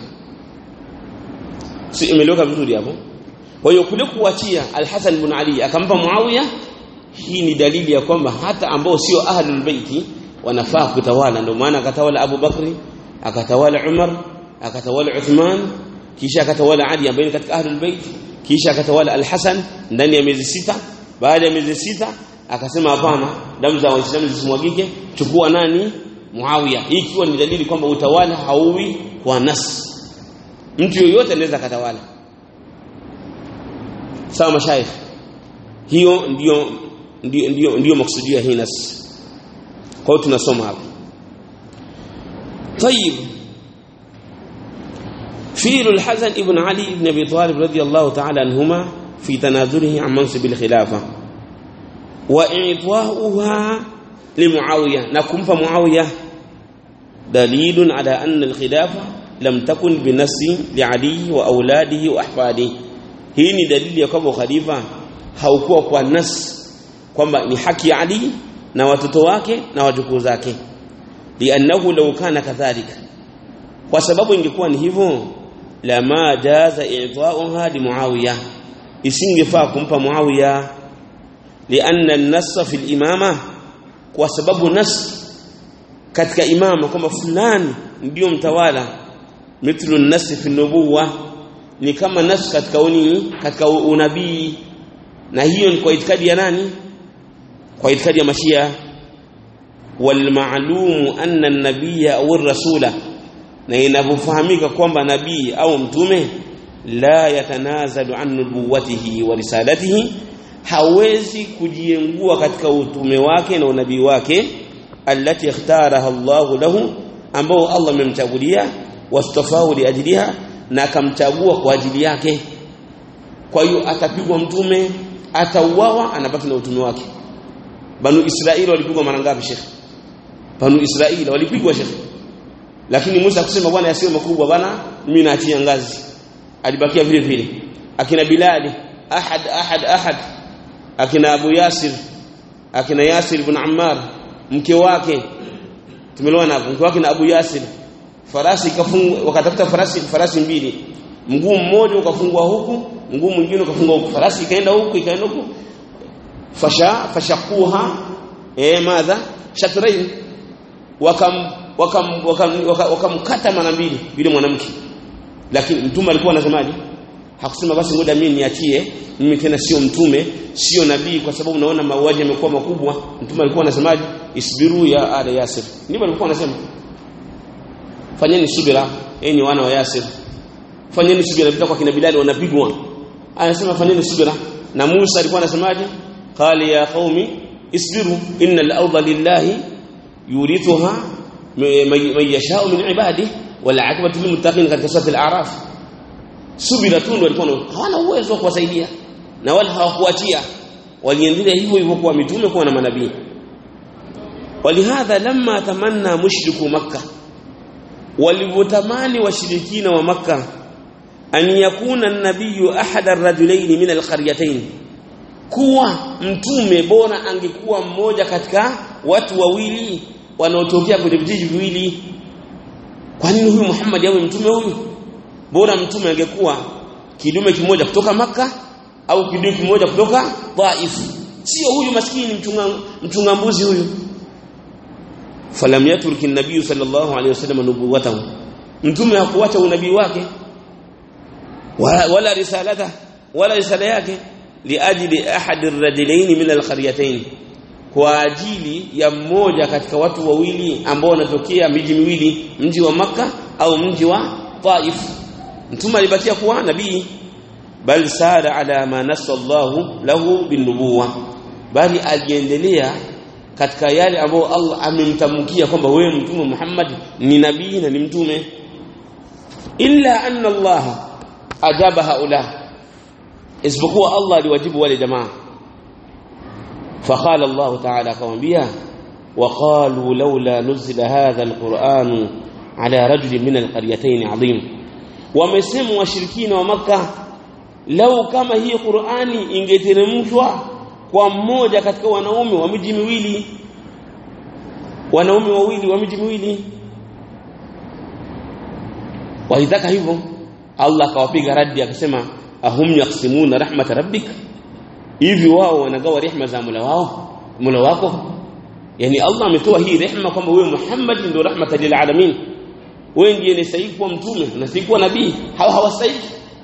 si imeleweka vizuri hapo kwa hiyo kule kuachia Al-Hasan ibn Ali akampa Muawiya hii ni dalili ya kwamba hata ambao sio ahlul baiti wanafaa kutawala ndio maana akatawala Abu Bakri akatawala Umar akatawala Uthman kisha akatawala Ali ambaye katika ahlul bait kisha akatawala Al-Hasan ndani ya miezi sita baada ya miezi sita akasema hapana damu za waislamu zisimwagike chukua nani Muawiya hii ikiwa ni dalili kwamba utawala hauwi kwa nas mtu yoyote anaweza katawala sawa mashaikh hiyo ndio ndio ndio, ndio maksudio hii nas kwa hiyo tunasoma hapa طيب فيل الحسن ابن علي بن ابي طالب رضي الله تعالى عنهما في تنازله عن منصب الخلافه وإعطاؤها لمعاوية نكم فمعاوية دليل على أن الخلافة لم تكن بنص لعلي وأولاده وأحفاده hii ni dalili ya kwamba khalifa haukuwa kwa nas kwamba ni haki ya Ali na watoto wake na wajukuu zake liannahu law kana kadhalika kwa sababu ingekuwa ni hivyo lama jaza i'ta'uha li Muawiya isingefaa kumpa Muawiya لأن النص في الإمامة kwa sababu nas katika imama kwamba fulani ndio mtawala mithlu nas fi nubuwa ni kama nas katika unini katika unabii na hiyo ni kwa itikadi ya nani kwa itikadi ya mashia wal ma'lum anna an-nabiyya aw ar-rasula na inavyofahamika kwamba nabii au mtume la yatanazalu an nubuwatihi wa risalatihi hawezi kujiengua katika utume wake na unabii wake allati ikhtaraha Allah lahu ambao Allah amemchagulia wastafahu liajliha na akamchagua kwa ajili yake kwa hiyo atapigwa mtume atauawa anabaki na utume wake banu israeli walipigwa mara ngapi shekhi banu israeli walipigwa shekhi lakini Musa akusema bwana yasiwe makubwa bwana mimi naachia ngazi alibakia vile vile akina bilali ahad ahad ahad akina Abu Yasir akina Yasir ibn Ammar mke wake tumeelewana hapo mke wake na Abu Yasir farasi kafungwa wakatafuta farasi farasi mbili mguu mmoja ukafungwa huku mguu mwingine ukafungwa huku farasi ikaenda huku ikaenda huku fasha fashakuha eh madha shatrain wakam wakam wakamkata wakam, wakam mara mbili yule mwanamke lakini mtume alikuwa anasemaje hakusema basi ngoja mimi niachie mimi tena sio mtume sio nabii kwa sababu naona mauaji yamekuwa makubwa mtume alikuwa anasemaje isbiru ya ala yasir ndivyo alikuwa anasema fanyeni subira enyi wana wa yasir fanyeni subira bila kwa kina bilali wanapigwa anasema fanyeni subira na Musa alikuwa anasemaje qali ya qaumi isbiru innal arda lillahi yurithuha man yasha'u min ibadihi wal 'aqibatu lil muttaqin katika sura al-a'raf subira tu ndio walikuwa hawana uwezo wa kuwasaidia na wala hawakuachia waliendelea hivyo hivyo kwa mitume kwa na manabii walihadha lamma tamanna mushriku makkah walivyotamani washirikina wa makkah an yakuna an-nabiyyu ahada ar-rajulayn min al-qaryatayn kuwa mtume bora angekuwa mmoja katika watu wawili wanaotokea kwenye vijiji viwili kwa nini huyu Muhammad awe mtume huyu bora mtume angekuwa kidume kimoja kutoka maka au kidume kimoja kutoka Taif sio huyu maskini mchunga mchunga mbuzi huyu falam yatruki an-nabiy sallallahu alayhi wasallam nubuwatahu mtume hakuacha unabii wake wala, wala risalata wala risala yake liajli ahad ar-rajulayn min al-qaryatayn kwa ajili ya mmoja katika watu wawili ambao wanatokea miji miwili mji wa maka au mji wa Taif mtume alibakia kuwa nabii bal sara ala ma nasallahu lahu binubuwa bali aliendelea katika yale ambayo Allah amemtamkia kwamba wewe mtume Muhammad ni nabii na ni mtume illa anna Allah ajaba haula isipokuwa Allah aliwajibu wale jamaa فقال الله تعالى akamwambia وقالوا لولا نزل هذا القرآن على رجل من القريتين عظيم wamesema washirikina wa maka lau kama hii Qur'ani ingeteremshwa kwa mmoja katika wanaume wa miji miwili wanaume wawili wa miji miwili walitaka hivyo Allah akawapiga radi akasema ahum yaqsimuna rahmat rabbik hivi wao wanagawa rehema za Mola wao Mola wako yani Allah ametoa hii rehema kwamba wewe Muhammad ndio rahmatan lil alamin wewe ndiye unastahili kuwa mtume unastahili kuwa nabii hawa hawastahili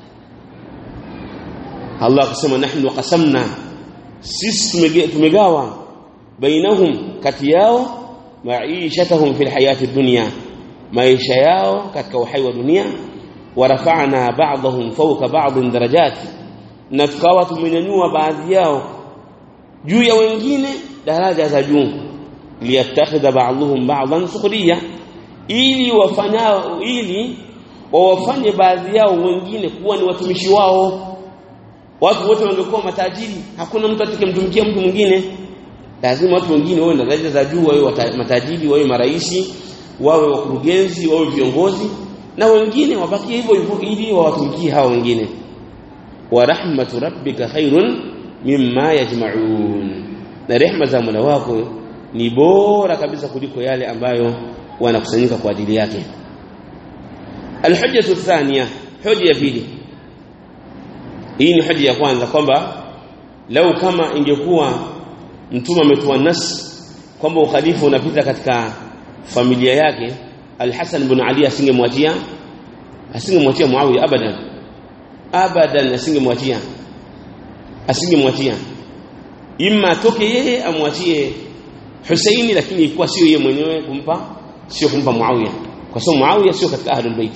Allah akasema nahnu qasamna sisi tumegawa bainahum kati yao maishatahum fil hayati dunya maisha yao katika uhai wa dunia warafa'na ba'dahum fawqa ba'd darajat na tukawa tumenyanyua baadhi yao juu ya wengine daraja za juu liyattakhidha ba'dhum ba'dhan sukhriya ili wafanyao ili wawafanye baadhi yao wengine kuwa ni watumishi wao watu wote wangekuwa matajiri hakuna mtu atakayemtumikia mtu mwingine lazima watu wengine wawe na daraja za juu wawe matajiri wawe maraisi wawe wakurugenzi wawe viongozi na wengine wabakie hivyo hivyo ili wawatumikie hao wengine wa rahmatu rabbika khairun mimma yajma'un na rehma za Mola wako ni bora kabisa kuliko yale ambayo wanakusanyika kwa ajili yake alhujjatu thaniya hoja ya pili hii ni hoja ya kwanza kwamba lau kama ingekuwa mtume ametoa nas kwamba ukhalifa unapita katika familia yake Al-Hasan ibn Ali asingemwachia asingemwachia Muawiya abadan abadan asingemwachia asingemwachia imma toke yeye amwachie Husaini lakini ilikuwa sio yeye mwenyewe kumpa sio kumpa Muawiya kwa sababu Muawiya sio katika ahlul bait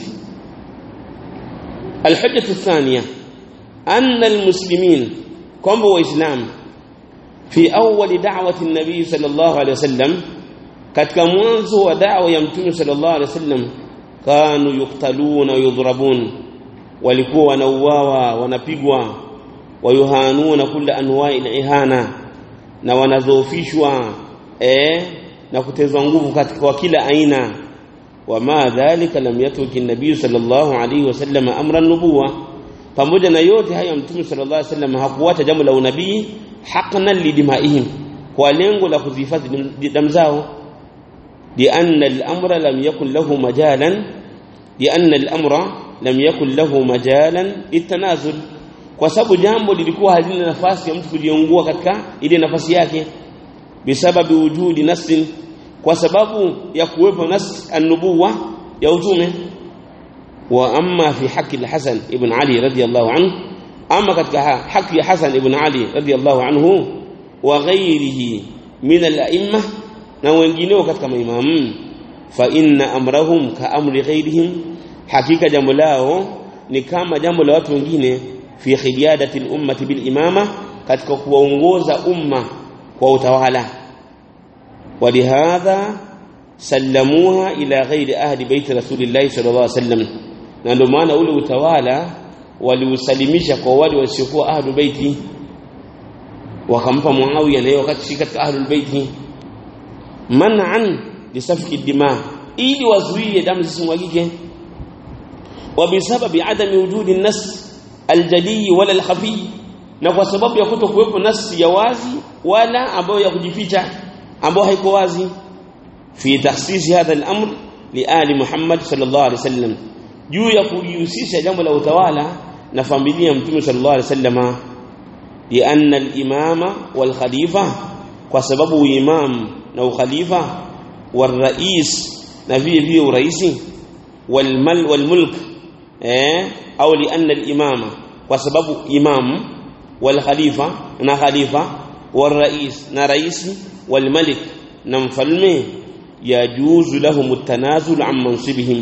الحجة الثانية أن المسلمين كم وإسلام في أول دعوة النبي صلى الله عليه وسلم katika mwanzo wa da'wa ya mtume sallallahu alaihi wasallam kanu yuktaluna yudhrabun walikuwa wanauawa wanapigwa wayuhanuna kula anwa'i ihana na wanadhoofishwa eh na kutezwa nguvu katika kila aina wama dhalika lam yatruki an-nabiy sallallahu alaihi wasallam amra an-nubuwa pamoja na yote haya mtume sallallahu alaihi wasallam hakuacha jambo la unabii haqnan lidimaihim kwa lengo la kuzihifadhi damu zao لأن الأمر لم يكن له مجالا لأن الأمر لم يكن له مجالا للتنازل kwa sababu jambo lilikuwa halina nafasi ya mtu kujiungua katika ile nafasi yake bisababi wujudi nasin kwa sababu ya kuwepo nas an-nubuwa ya utume wa amma fi haki al-Hasan ibn Ali radiyallahu anhu amma katika haki ya Hasan ibn Ali radiyallahu anhu wa ghairihi min al-a'immah na wengineo katika maimamu fa inna amrahum ka amri ghairihim hakika jambo lao ni kama jambo la watu wengine fi khiyadati al-ummati bil imama katika kuwaongoza umma kwa utawala walihadha sallamuha ila ghairi ahli bait rasulillahi sallallahu alaihi wasallam na ndio maana ule utawala waliusalimisha kwa wale wasiokuwa ahlu baiti wakampa Muawiya na yeye wakati si katika ahlul baiti man'an lisafki dima ili wazuie damu zisimwagike wa bisababi adami wujudi nas aljali wala alkhafi na kwa sababu ya kutokuwepo nasi ya wazi wala ambayo ya kujificha ambayo haiko wazi fi takhsisi hadha al-amr li ali Muhammad sallallahu alaihi wasallam juu ya kujihusisha jambo la utawala na familia ya mtume sallallahu alaihi wasallama li anna al-imama wal khalifa kwa sababu imam na ukhalifa والرئيس na vile vile uraisi walmal walmulk eh au lianna al-imama kwa sababu imam wal khalifa na khalifa والرئيس na raisi walmalik na mfalme yajuzu lahum at-tanazul an mansibihim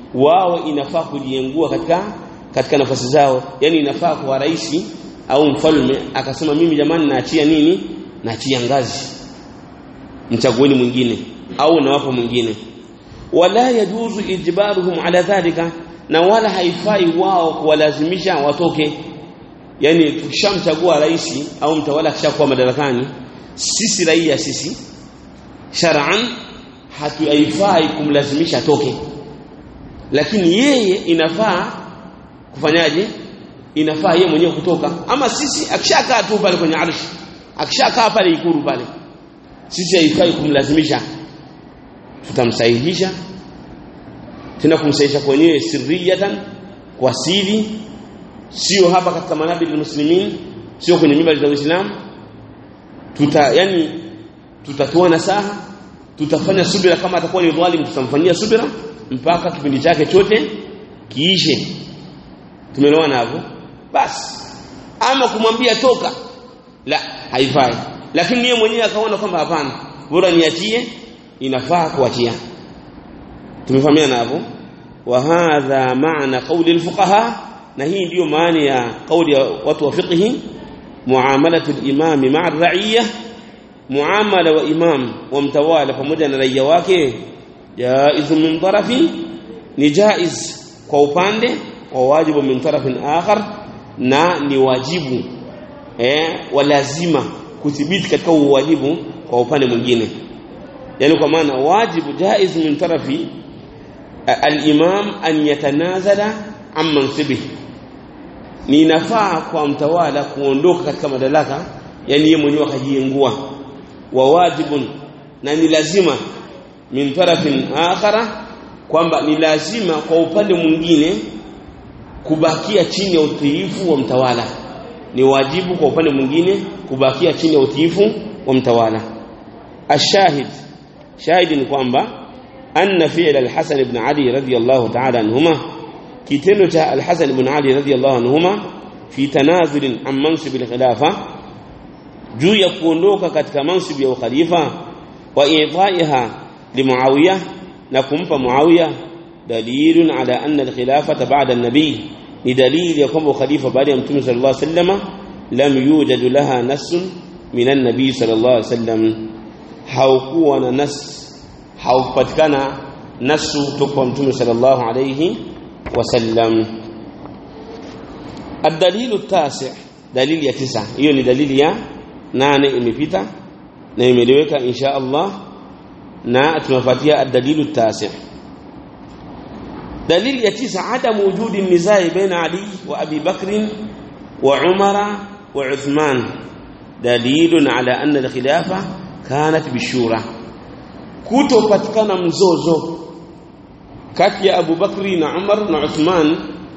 wao inafaa kujiengua katika katika nafasi zao yani inafaa kwa rais au mfalme akasema mimi jamani naachia nini naachia ngazi mchagueni mwingine au nawapa mwingine wala yajuzu ijbaruhum ala dhalika na wala haifai wao kuwalazimisha watoke yani tukishamchagua rais au mtawala akishakuwa madarakani sisi raia sisi shar'an hatuifai kumlazimisha atoke lakini yeye inafaa kufanyaje inafaa yeye mwenyewe kutoka ama sisi akishakaa tu pale kwenye arshi akishakaa pale ikuru pale sisi haifai kumlazimisha tutamsahihisha tena kumsahihisha kwenyewe sirriyatan kwa siri sio hapa katika manabili muslimin sio kwenye mimba za Uislamu tuta yani tutatoa nasaha tutafanya subira kama atakuwa ni dhalim tutamfanyia subira mpaka kipindi chake chote kiishe tumeelewana hapo basi ama kumwambia toka la haifai lakini yeye mwenyewe akaona kwamba hapana bora niachie inafaa kuachia tumefahamiana hapo wa hadha maana qawli alfuqaha na hii ndiyo maana ya kauli ya watu wa fiqhi muamalatu al-imam ma'a ar-ra'iyya muamala wa imam wa mtawala pamoja na raia wake jaiz min tarafi ni jaiz kwa upande wa wajibu min tarafin akhar na ni wajibu eh wa lazima kuthibiti katika uwajibu kwa upande mwingine yani kwa maana wajibu jaiz min tarafi al-imam an yatanazala an mansibihi ni nafaa kwa mtawala kuondoka katika madaraka yani yeye mwenyewe akajiengua wa wajibun na ni lazima min tarafin akhara kwamba ni lazima kwa upande mwingine kubakia chini ya utiifu wa mtawala ni wajibu kwa upande mwingine kubakia chini ya utiifu wa mtawala ashahid shahidi ni kwamba anna fi'l al-Hasan ibn Ali radiyallahu ta'ala anhuma kitendo cha al-Hasan ibn Ali radiyallahu anhuma fi tanazul an mansib al-khilafa juu ya kuondoka katika mansib ya ukhalifa wa i'taiha li Muawiya na kumpa Muawiya dalilun ala anna al-khilafata ba'da an-nabi ni dalili ya kwamba ukhalifa baada ya mtume sallallahu alayhi wasallam lam yujad laha nassun min an-nabi sallallahu alayhi wasallam haukuwa na nas haupatikana nasu kutoka kwa mtume sallallahu alayhi wasallam الدليل التاسع دليل ya tisa hiyo ni dalili ya nane imepita na imeleweka insha Allah na tunafuatia الدليل التاسع دليل ya tisa عدم وجود النزاع بين علي وابي بكر وعمر وعثمان دليل على ان الخلافه كانت بالشورى kutopatikana mzozo kati ya Abu Bakri na Umar na Uthman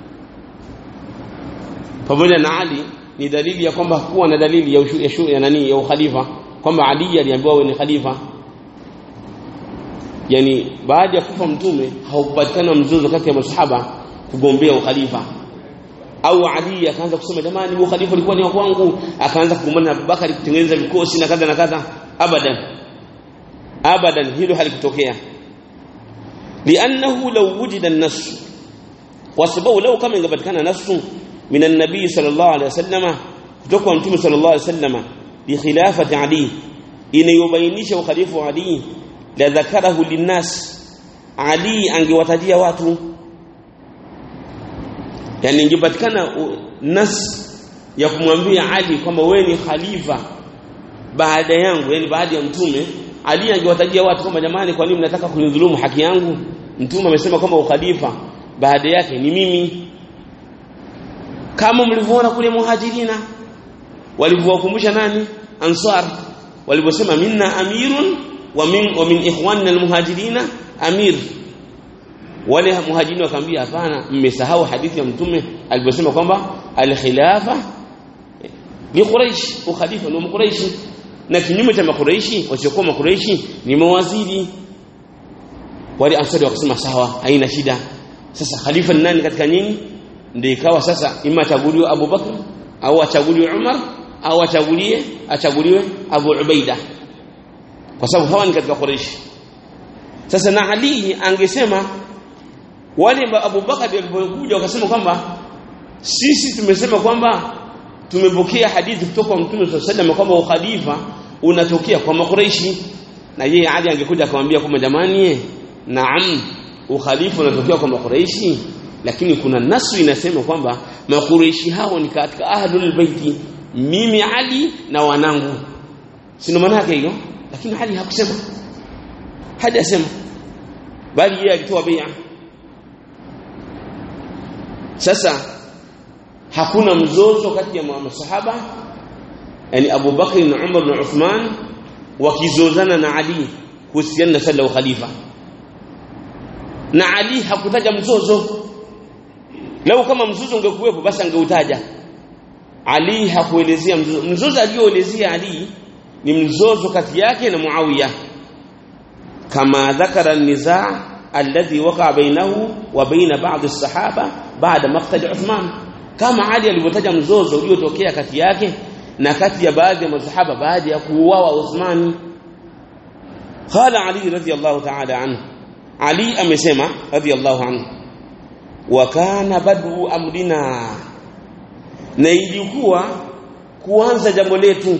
pamoja na Ali ni dalili ya kwamba hakuwa na dalili ya ushu, ya, shu, ya nani ya ukhalifa kwamba Ali aliambiwa wewe ni khalifa yani baada ya kufa mtume haupatikana mzozo kati ya masahaba kugombea ukhalifa au Ali akaanza kusema jamani huu khalifa ulikuwa ni wa kwangu akaanza kugombana na Abubakar kutengeneza vikosi na kadha na kadha abadan abadan hilo halikutokea li'annahu law wujida an-nass kwa sababu lau kama ingepatikana nasu min an-nabii sallallahu alaihi wasallama kutoka kwa mtume sallallahu alaihi wasallama bi khilafati ali inayobainisha ukhalifu wa ali la dhakarahu linnas ali angewatajia watu yani ingepatikana nas ya kumwambia ali kwamba wewe ni khalifa baada yangu yani baada ya mtume ali angewatajia watu kwamba jamani kwa nini mnataka kunidhulumu haki yangu mtume amesema kwamba ukhalifa baada yake ni mimi kama mlivyoona kule muhajirina walivyowakumbusha nani ansar walivyosema minna amirun wa min wa min ikhwanina almuhajirina amir wale muhajirina wakamwambia hapana mmesahau hadithi ya mtume alivyosema kwamba alkhilafa ni quraish ukhalifa ni quraish na kinyume cha makuraishi wasiokuwa makuraishi ni mawaziri wale ansari wakasema sawa haina shida sasa khalifa ni nani katika nyinyi ndio ikawa sasa ima achaguliwe Abu Bakr au achaguliwe Umar au achaguliwe achaguliwe Abu Ubaida kwa sababu hawa ni katika Quraysh sasa na Ali angesema wale Abu Bakar walipokuja wakasema kwamba sisi tumesema kwamba tumepokea hadithi kutoka kwa Mtume صلى الله عليه kwamba ukhalifa unatokea kwa makureishi na yeye Ali angekuja akamwambia kwamba jamani naam ukhalifa unatokea kwa makureishi lakini kuna nasu inasema kwamba makureishi hao ni katika ahlul baiti mimi Ali na wanangu sio maana yake hiyo lakini Ali hakusema hadi asema bali yeye alitoa bai'a sasa hakuna mzozo kati ya masahaba yani Abu Bakr na Umar na Uthman wakizozana na Ali kuhusiana na sala khalifa na Ali hakutaja mzozo lau kama mzozo ungekuwepo basi angeutaja Ali hakuelezea mzozo mzozo alioelezea Ali ni mzozo kati yake na Muawiya kama dhakara an-nizaa alladhi waqa bainahu wa baina ba'd as-sahaba ba'da maqtal Uthman kama Ali alivyotaja mzozo uliotokea kati yake na kati ya baadhi ya masahaba baada ya kuuawa Uthman qala Ali radhiyallahu ta'ala anhu Ali amesema radhiyallahu anhu wa kana badu amrina na ilikuwa kuanza jambo letu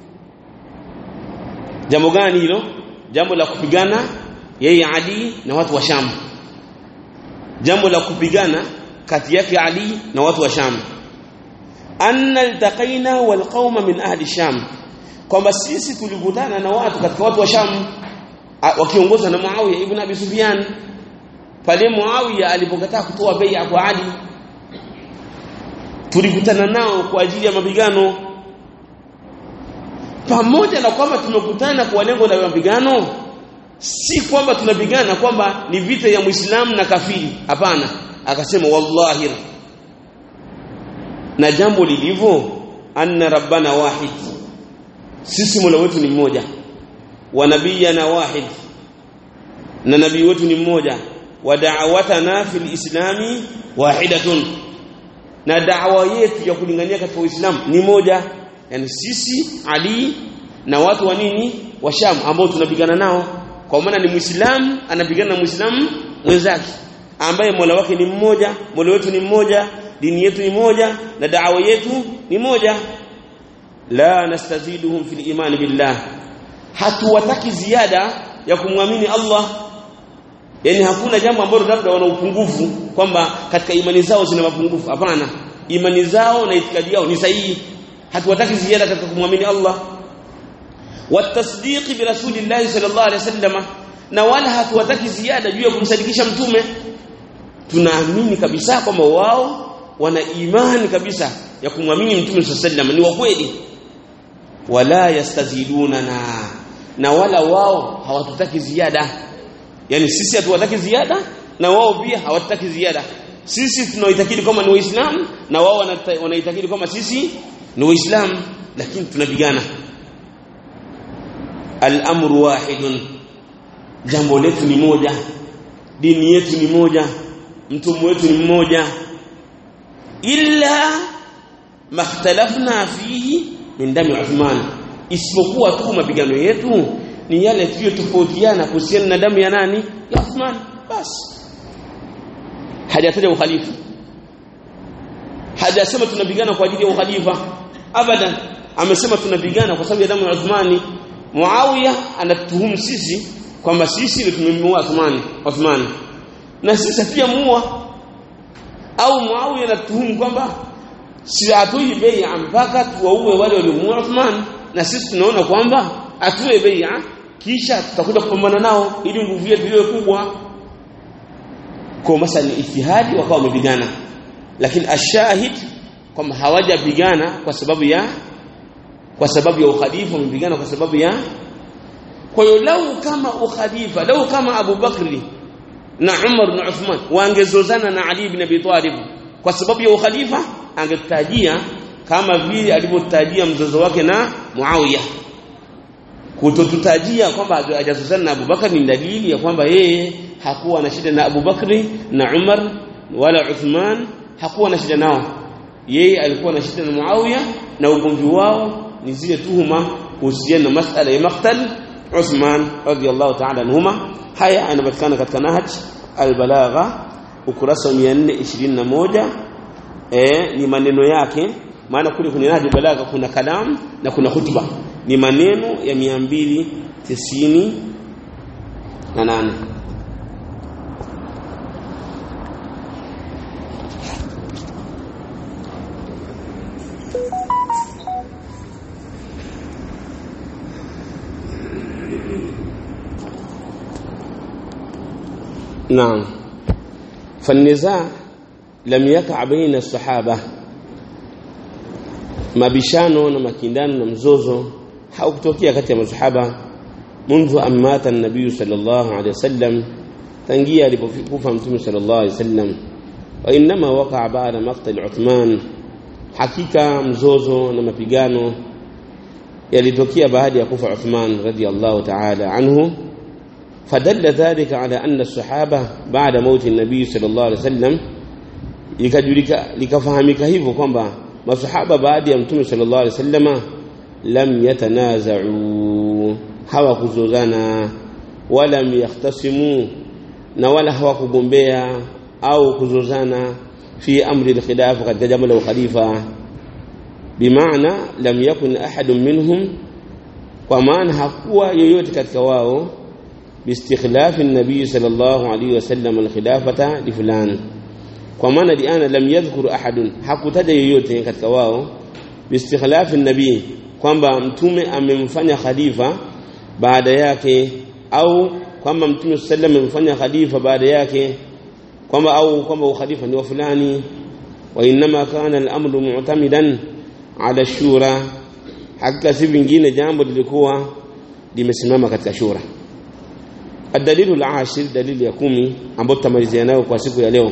jambo gani hilo jambo la kupigana yeye Ali na watu wa Sham jambo la kupigana kati yake Ali na watu wa Sham anna altaqaina walqauma min ahli Sham kwamba sisi tulikutana na watu katika watu wa Sham wakiongozwa na Muawiya ibn Abi Sufyan pale Muawiya alipokataa kutoa bai'a kwa Ali tulikutana nao kwa ajili ya mapigano pamoja na kwamba tumekutana kwa lengo la mapigano si kwamba tunapigana kwamba ni vita ya Muislamu na kafiri hapana akasema wallahi na jambo lilivyo anna rabbana wahid sisi mola wetu ni mmoja wa nabiyana wahid na nabii wetu ni mmoja wa da'watana fil islami wahidatun na da'wa yetu ya kulingania katika uislamu ni moja yani sisi ali na watu wa nini wa sham ambao tunapigana nao kwa maana ni muislamu anapigana na muislamu mwenzake ambaye mola wake ni mmoja mola wetu ni mmoja dini yetu ni moja na da'wa yetu ni moja la nastaziduhum fil iman billah hatuwataki ziada ya kumwamini Allah yani hakuna jambo ambalo labda wana upungufu kwamba katika imani zao zina mapungufu hapana imani zao na itikadi yao ni sahihi hatuwataki ziada katika kumwamini Allah watasdiqi bi rasulillahi sallallahu alaihi wasallam na wala hatuwataki ziada juu ya kumsadikisha mtume tunaamini kabisa kwamba wao wana imani kabisa ya kumwamini mtume sallallahu alaihi ni wa kweli wala yastaziduna na na wala wao hawatutaki ziada yani sisi hatuwataki ziada na wao pia hawatutaki ziada sisi tunaitakidi kama ni waislamu na wao wanaitakidi kama sisi ni waislamu lakini tunapigana al-amru wahidun jambo letu ni moja dini yetu ni moja mtume wetu ni mmoja illa makhtalafna fihi min dami Uthman isipokuwa tu mapigano yetu ni yale tuliyotofautiana kuhusiana na damu ya nani ya Uthman basi hajataja ukhalifa hajasema tunapigana kwa ajili ya ukhalifa abadan amesema tunapigana kwa sababu ya damu ya Uthmani Muawiya anatuhumu sisi kwamba sisi ndio tumemua Uthmani Uthmani na sisi pia muua au Muawiya anatuhumu kwamba si hatui bai'a mpaka tuwaue wale waliomuua Uthman na sisi tunaona kwamba atue bai'a kisha tutakuja kupambana nao ili nguvu yetu iwe kubwa kwa masala ni ijtihadi wakawa wamepigana lakini ashahid kwamba hawajapigana kwa sababu ya kwa sababu ya ukhalifa wamepigana kwa sababu ya kwa hiyo lau kama ukhalifa lau kama Abu Bakri na Umar na Uthman wangezozana na Ali ibn Abi Talib kwa sababu ya ukhalifa angetajia kama vile alivyotajia mzozo wake na Muawiya kutotutajia kwamba hajazozana na Abu Bakar ni dalili ya kwamba yeye hakuwa na shida na Abu Bakri na Umar wala Uthman hakuwa na shida nao yeye alikuwa na shida na Muawiya na ugomvi wao ni zile tuhuma kuhusiana na masala ya maktal Uthman radiyallahu ta'ala anhuma haya yanapatikana katika nahaj albalagha ukurasa wa 421 eh ni maneno yake maana kule kwenye Nahjul Balagha kuna kalam na kuna hutuba ni maneno ya 298 na nane نعم فالنزاع لم يقع بين الصحابة mabishano na makindano na mzozo haukutokea kati ya masahaba منذ أن مات النبي صلى الله عليه وسلم tangia alipokufa mtume sallallahu alaihi wasallam wa inma waqa ba'da maqtal Uthman hakika mzozo na mapigano yalitokea baada ya kufa Uthman radiyallahu ta'ala anhu fadalla dhalika ala anna as-sahaba ba'da mauti an-nabi sallallahu alaihi wasallam likajulika likafahamika hivyo kwamba masahaba baada ya mtume sallallahu alaihi wasallama lam yatanaza'u hawakuzozana wala yahtasimu na wala hawakugombea au kuzozana fi amri al-khilafa katika jambo la ukhalifa bimaana lam yakun ahadun minhum kwa maana hakuwa yoyote katika wao باستخلاف النبي صلى الله عليه وسلم الخلافة لفلان kwa maana liana lam yadhkur ahadun hakutaja yoyote katika wao bistikhlafi nabii kwamba mtume amemfanya khalifa baada yake au kwamba mtume sallam amemfanya khalifa baada yake kwamba au kwamba ukhalifa ni wa fulani wa inma kana al-amru mu'tamidan ala shura hakika si vingine jambo lilikuwa limesimama katika shura الدليل العاشر دليل ya kumi ambao tutamalizia nayo kwa siku ya leo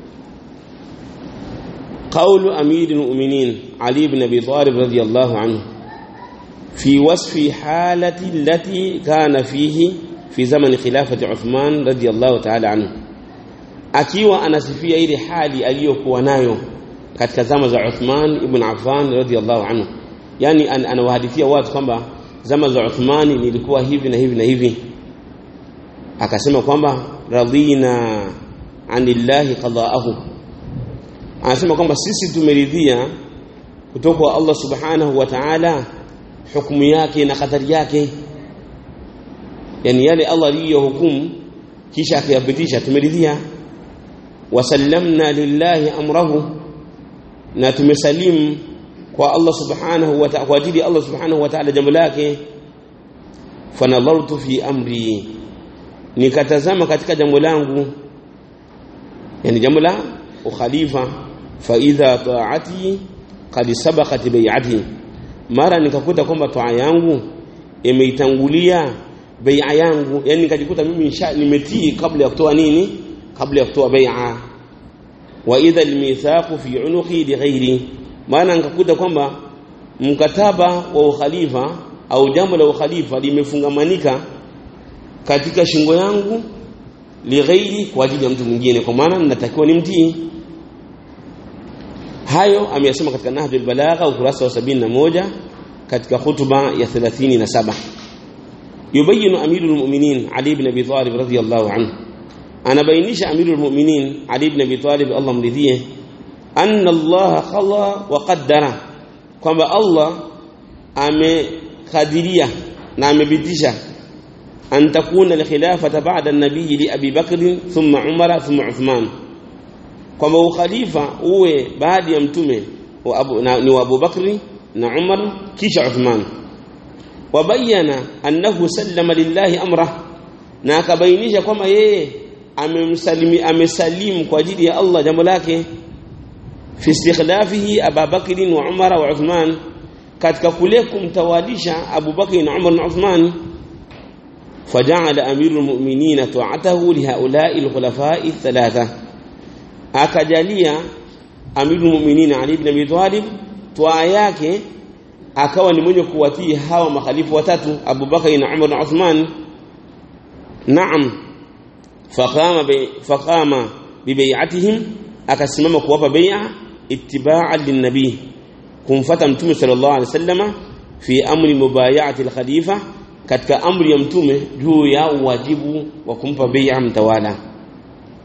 قول أمير المؤمنين علي بن أبي طالب رضي الله عنه في وصف حالة التي كان فيه في زمن خلافة عثمان رضي الله تعالى عنه akiwa anasifia ile hali aliyokuwa nayo katika zama za Uthman ibn Affan radhiyallahu anhu yani an, anawahadithia watu kwamba zama za Uthman nilikuwa hivi na hivi na hivi akasema kwamba radhina anillahi qada'ahu anasema kwamba sisi tumeridhia kutoka kwa Allah subhanahu wa ta'ala hukumu yake na kadari yake yani yale Allah aliyohukumu kisha akayapitisha tumeridhia wasallamna lillahi amrahu na tumesalimu kwa Allah subhanahu wa ta'ala kwa ajili ya Allah subhanahu wa ta'ala jambo lake fanadhartu fi amri nikatazama katika jambo langu yani jambo la ukhalifa fa idha ta'ati qad sabaqat bai'ati mara nikakuta kwamba toa yangu imeitangulia bai'a yangu yani nikajikuta mimi nimetii kabla ya kutoa nini kabla ya kutoa bai'a wa idha almithaqu fi unuqi li ghairi maana nikakuta kwamba mkataba wa ukhalifa au jambo la ukhalifa limefungamanika katika shingo yangu li ghairi kwa ajili ya mtu mwingine kwa maana ninatakiwa nimtii hayo ameyasema katika Nahjul Balagha ukurasa wa 71 katika hutuba ya 37 yubayinu amirul mu'minin Ali ibn Abi Talib radhiyallahu anhu anabainisha amirul mu'minin Ali ibn Abi Talib Allah mridhie anna Allah khala wa qaddara kwamba Allah amekadiria na amebitisha an takuna al-khilafata ba'da an-nabiy li Abi Bakr thumma Umar thumma Uthman kwamba ukhalifa uwe baada ya mtume wa Abu, na, ni wa Abu Bakri na Umar kisha Uthman wabayana annahu sallama lillahi amra na akabainisha kwamba yeye amemsalimi amesalimu kwa ajili ya Allah jambo lake fi istikhlafihi Abu Bakr wa Umar wa Uthman katika kule kumtawadisha Abu Bakr na Umar na Uthman فجعل أمير المؤمنين طاعته لهؤلاء الخلفاء الثلاثة akajalia amiru mu'minin Ali ibn Abi Talib twaa yake akawa ni mwenye kuwatii hawa makhalifu watatu Abu Bakar na Umar na Uthman naam faqama bi faqama bi bai'atihim akasimama kuwapa bai'a ittiba'an linnabi kumfata mtume sallallahu alaihi wasallama fi amri mubay'ati al-khalifa katika amri ya mtume juu ya wajibu wa kumpa bai'a mtawala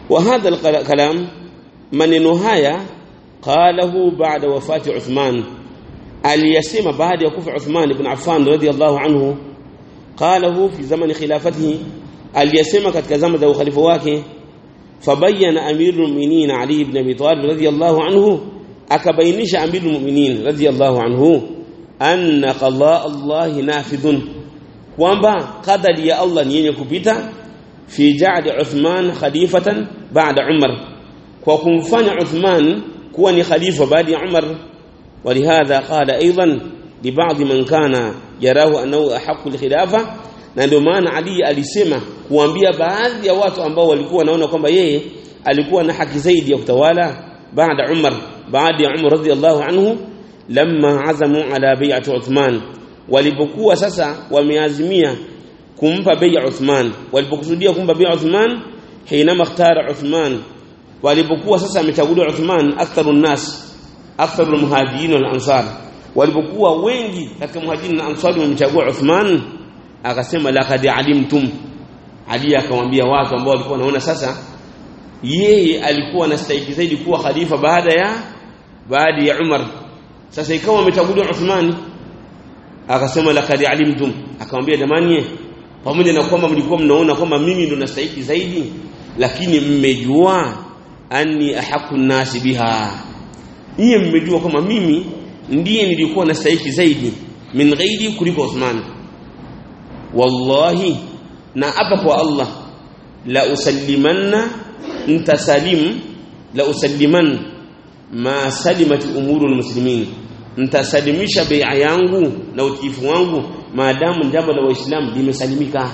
وهذا الكلام maneno haya qalahu ba'da wafati Uthman aliyasema baada ya kufa Uthman ibn Affan radiyallahu anhu qalahu fi zaman khilafatihi aliyasema katika zama za ukhalifa wake fabayyana amirul mu'minin Ali ibn Abi Talib radiyallahu anhu akabainisha amirul mu'minin radiyallahu anhu anna qada Allah nafidhun kwamba qadari ya Allah ni yenye kupita fi ja'd Uthman khalifatan ba'da Umar kwa kumfanya Uthman kuwa ni khalifa baada ya Umar ولهذا قال ايضا لبعض من كان يراه انه احق الخلافه na ndio maana Ali alisema kuambia baadhi ya watu ambao walikuwa wanaona kwamba yeye alikuwa na haki zaidi ya kutawala baada Umar baada ya Umar radhiallahu anhu lamma azamu ala bai'ati Uthman walipokuwa sasa wameazimia kumpa bai'a Uthman walipokusudia kumpa bai'a Uthman hinama ikhtara Uthman walipokuwa sasa amechaguliwa Uthman aktharun nas aktharul muhajirin wal ansar walipokuwa wengi katika muhajirin na ansari wamechagua Uthman akasema laqad alimtum Ali akamwambia watu ambao walikuwa wanaona sasa yeye alikuwa anastahili zaidi kuwa khalifa baada ya baada ya Umar sasa ikawa amechaguliwa Uthman akasema laqad alimtum akamwambia jamani pamoja na kwamba mlikuwa mnaona kwamba mimi ndo nastahili zaidi lakini mmejua anni ahaqqu nasi biha Nyie mmejua kwamba mimi ndiye nilikuwa nastahili zaidi min ghairi kuliko Uthman. Wallahi na hapa kwa Allah la usallimanna ntasalim la usalliman ma salimat umurul muslimin ntasalimisha bai'a yangu na utiifu wangu maadamu jambo la waislamu limesalimika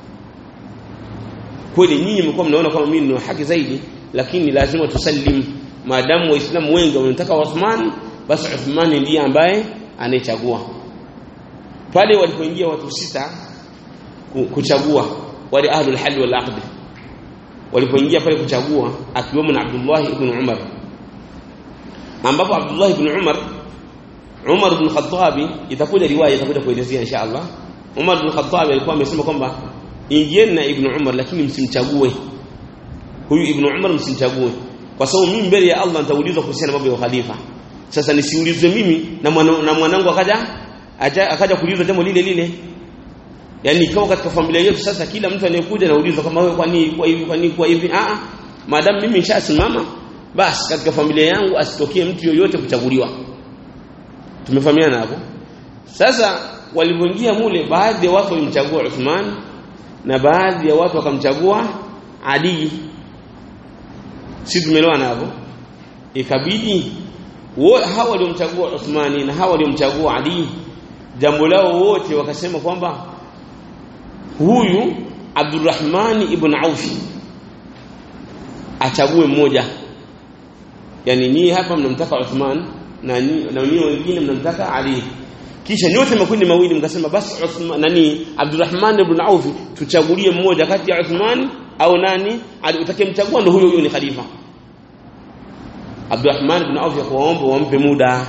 kweli nyinyi mlikuwa mnaona kama mimi nina haki zaidi lakini lazima tusallim maadamu waislamu wengi wanataka Uthman basi Uthman ndiye ambaye anayechagua pale walipoingia watu sita kuchagua wale ahlul hal wal aqd walipoingia pale kuchagua akiwemo na Abdullah ibn Umar ambapo Abdullah ibn Umar Umar ibn Khattab itakuja riwaya itakuja kuelezea insha Allah Umar ibn Khattab alikuwa amesema kwamba ingieni na ibn Umar lakini msimchague huyu ibn Umar msimchague kwa sababu mimi mbele ya Allah nitaulizwa kuhusiana mambo ya khalifa sasa nisiulizwe mimi na mwana, na mwanangu akaja aja, akaja kuulizwa jambo lile lile yani ikawa katika familia yetu sasa kila mtu anayekuja anaulizwa kama wewe kwa nini kwa hivi kwa nini kwa hivi a a maadamu mimi nishasimama basi katika familia yangu asitokee mtu yoyote kuchaguliwa tumefahamiana hapo sasa walipoingia mule baadhi ya watu walimchagua Uthman na baadhi ya watu wakamchagua Ali si tumeelewana hapo ikabidi hawa waliomchagua Uthmani na hawa waliomchagua Ali jambo lao wote wakasema kwamba huyu Abdurrahman ibn Auf achague mmoja yani ni hapa mnamtaka Uthman na ni na ni wengine mnamtaka Ali kisha nyote makundi mawili mkasema basi Uthman nani Abdurrahman ibn Auf tuchagulie mmoja kati ya Uthman au nani utakayemchagua ndo huyo huyo ni khalifa Abdurrahman ibn Auf akawaomba wampe muda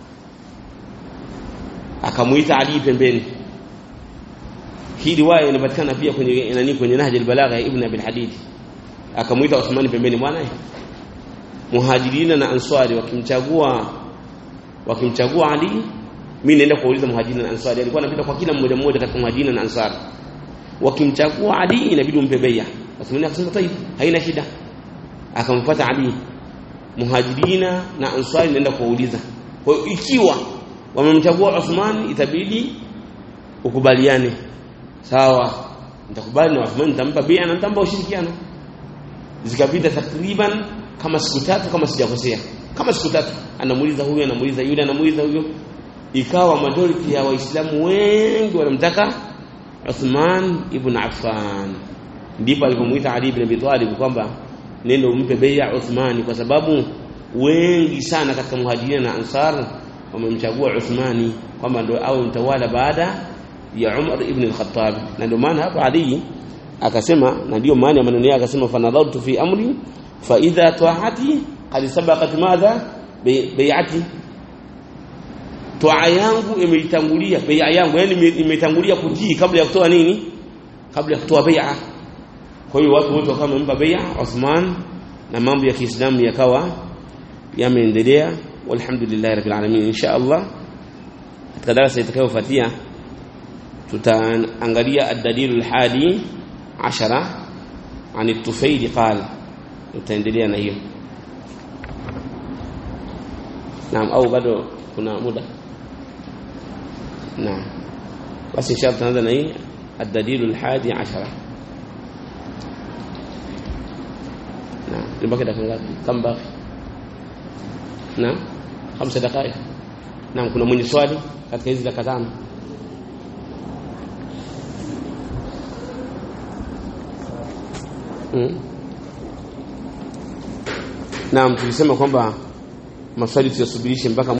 akamuita Ali pembeni hii riwaya inapatikana pia kwenye nani kwenye Nahj al-Balagha ya Ibn Abi al-Hadid akamuita Uthman pembeni bwana muhajirina na answari wakimchagua wakimchagua Ali mimi naenda kuuliza muhajirina na answari alikuwa anapita kwa kila mmoja mmoja katika muhajirina na ansari wakimchagua Ali inabidi umpe bai'a Uthman akasema tayib haina shida akamfuata Ali muhajirina na ansari naenda kuwauliza kwa hiyo ikiwa wamemchagua Uthman itabidi ukubaliane sawa nitakubali na Uthman nitampa bia na nitampa ushirikiano zikapita takriban kama siku tatu kama sijakosea kama siku tatu anamuuliza huyu anamuuliza yule anamuuliza huyo ikawa majority ya waislamu wengi wanamtaka Uthman ibn Affan ndipo alipomuita Ali ibn Abi Talib kwamba nenda umpe bai'a Uthmani kwa sababu wengi sana katika muhajirina na ansar wamemchagua Uthmani kwamba ndio awe mtawala baada ya Umar ibn al-Khattab na ndio maana hapa Ali akasema na ndio maana ya maneno yake akasema fanadhartu fi amri fa idha ta'ati qad sabaqat madha bai'ati toa yangu imeitangulia bai'a yangu yani imetangulia kutii kabla ya kutoa nini kabla ya kutoa bai'a kwa hiyo watu wote wakawa wamempa bai'a Uthman na mambo ya Kiislamu yakawa yameendelea walhamdulillah rabbil alamin insha Allah katika darasa itakayofuatia tutaangalia ad-dalil al-hadi 10 عن الطفيل قال tutaendelea na hiyo naam au bado kuna muda naam basi inshallah tunaanza na hii الدليل الحادي عشرة نعم لبقى دقيقة كم باقي نعم خمس دقائق نعم kuna mwenye swali katika hizi dakika tano mm. Naam tulisema kwamba maswali tuyasubirishe mpaka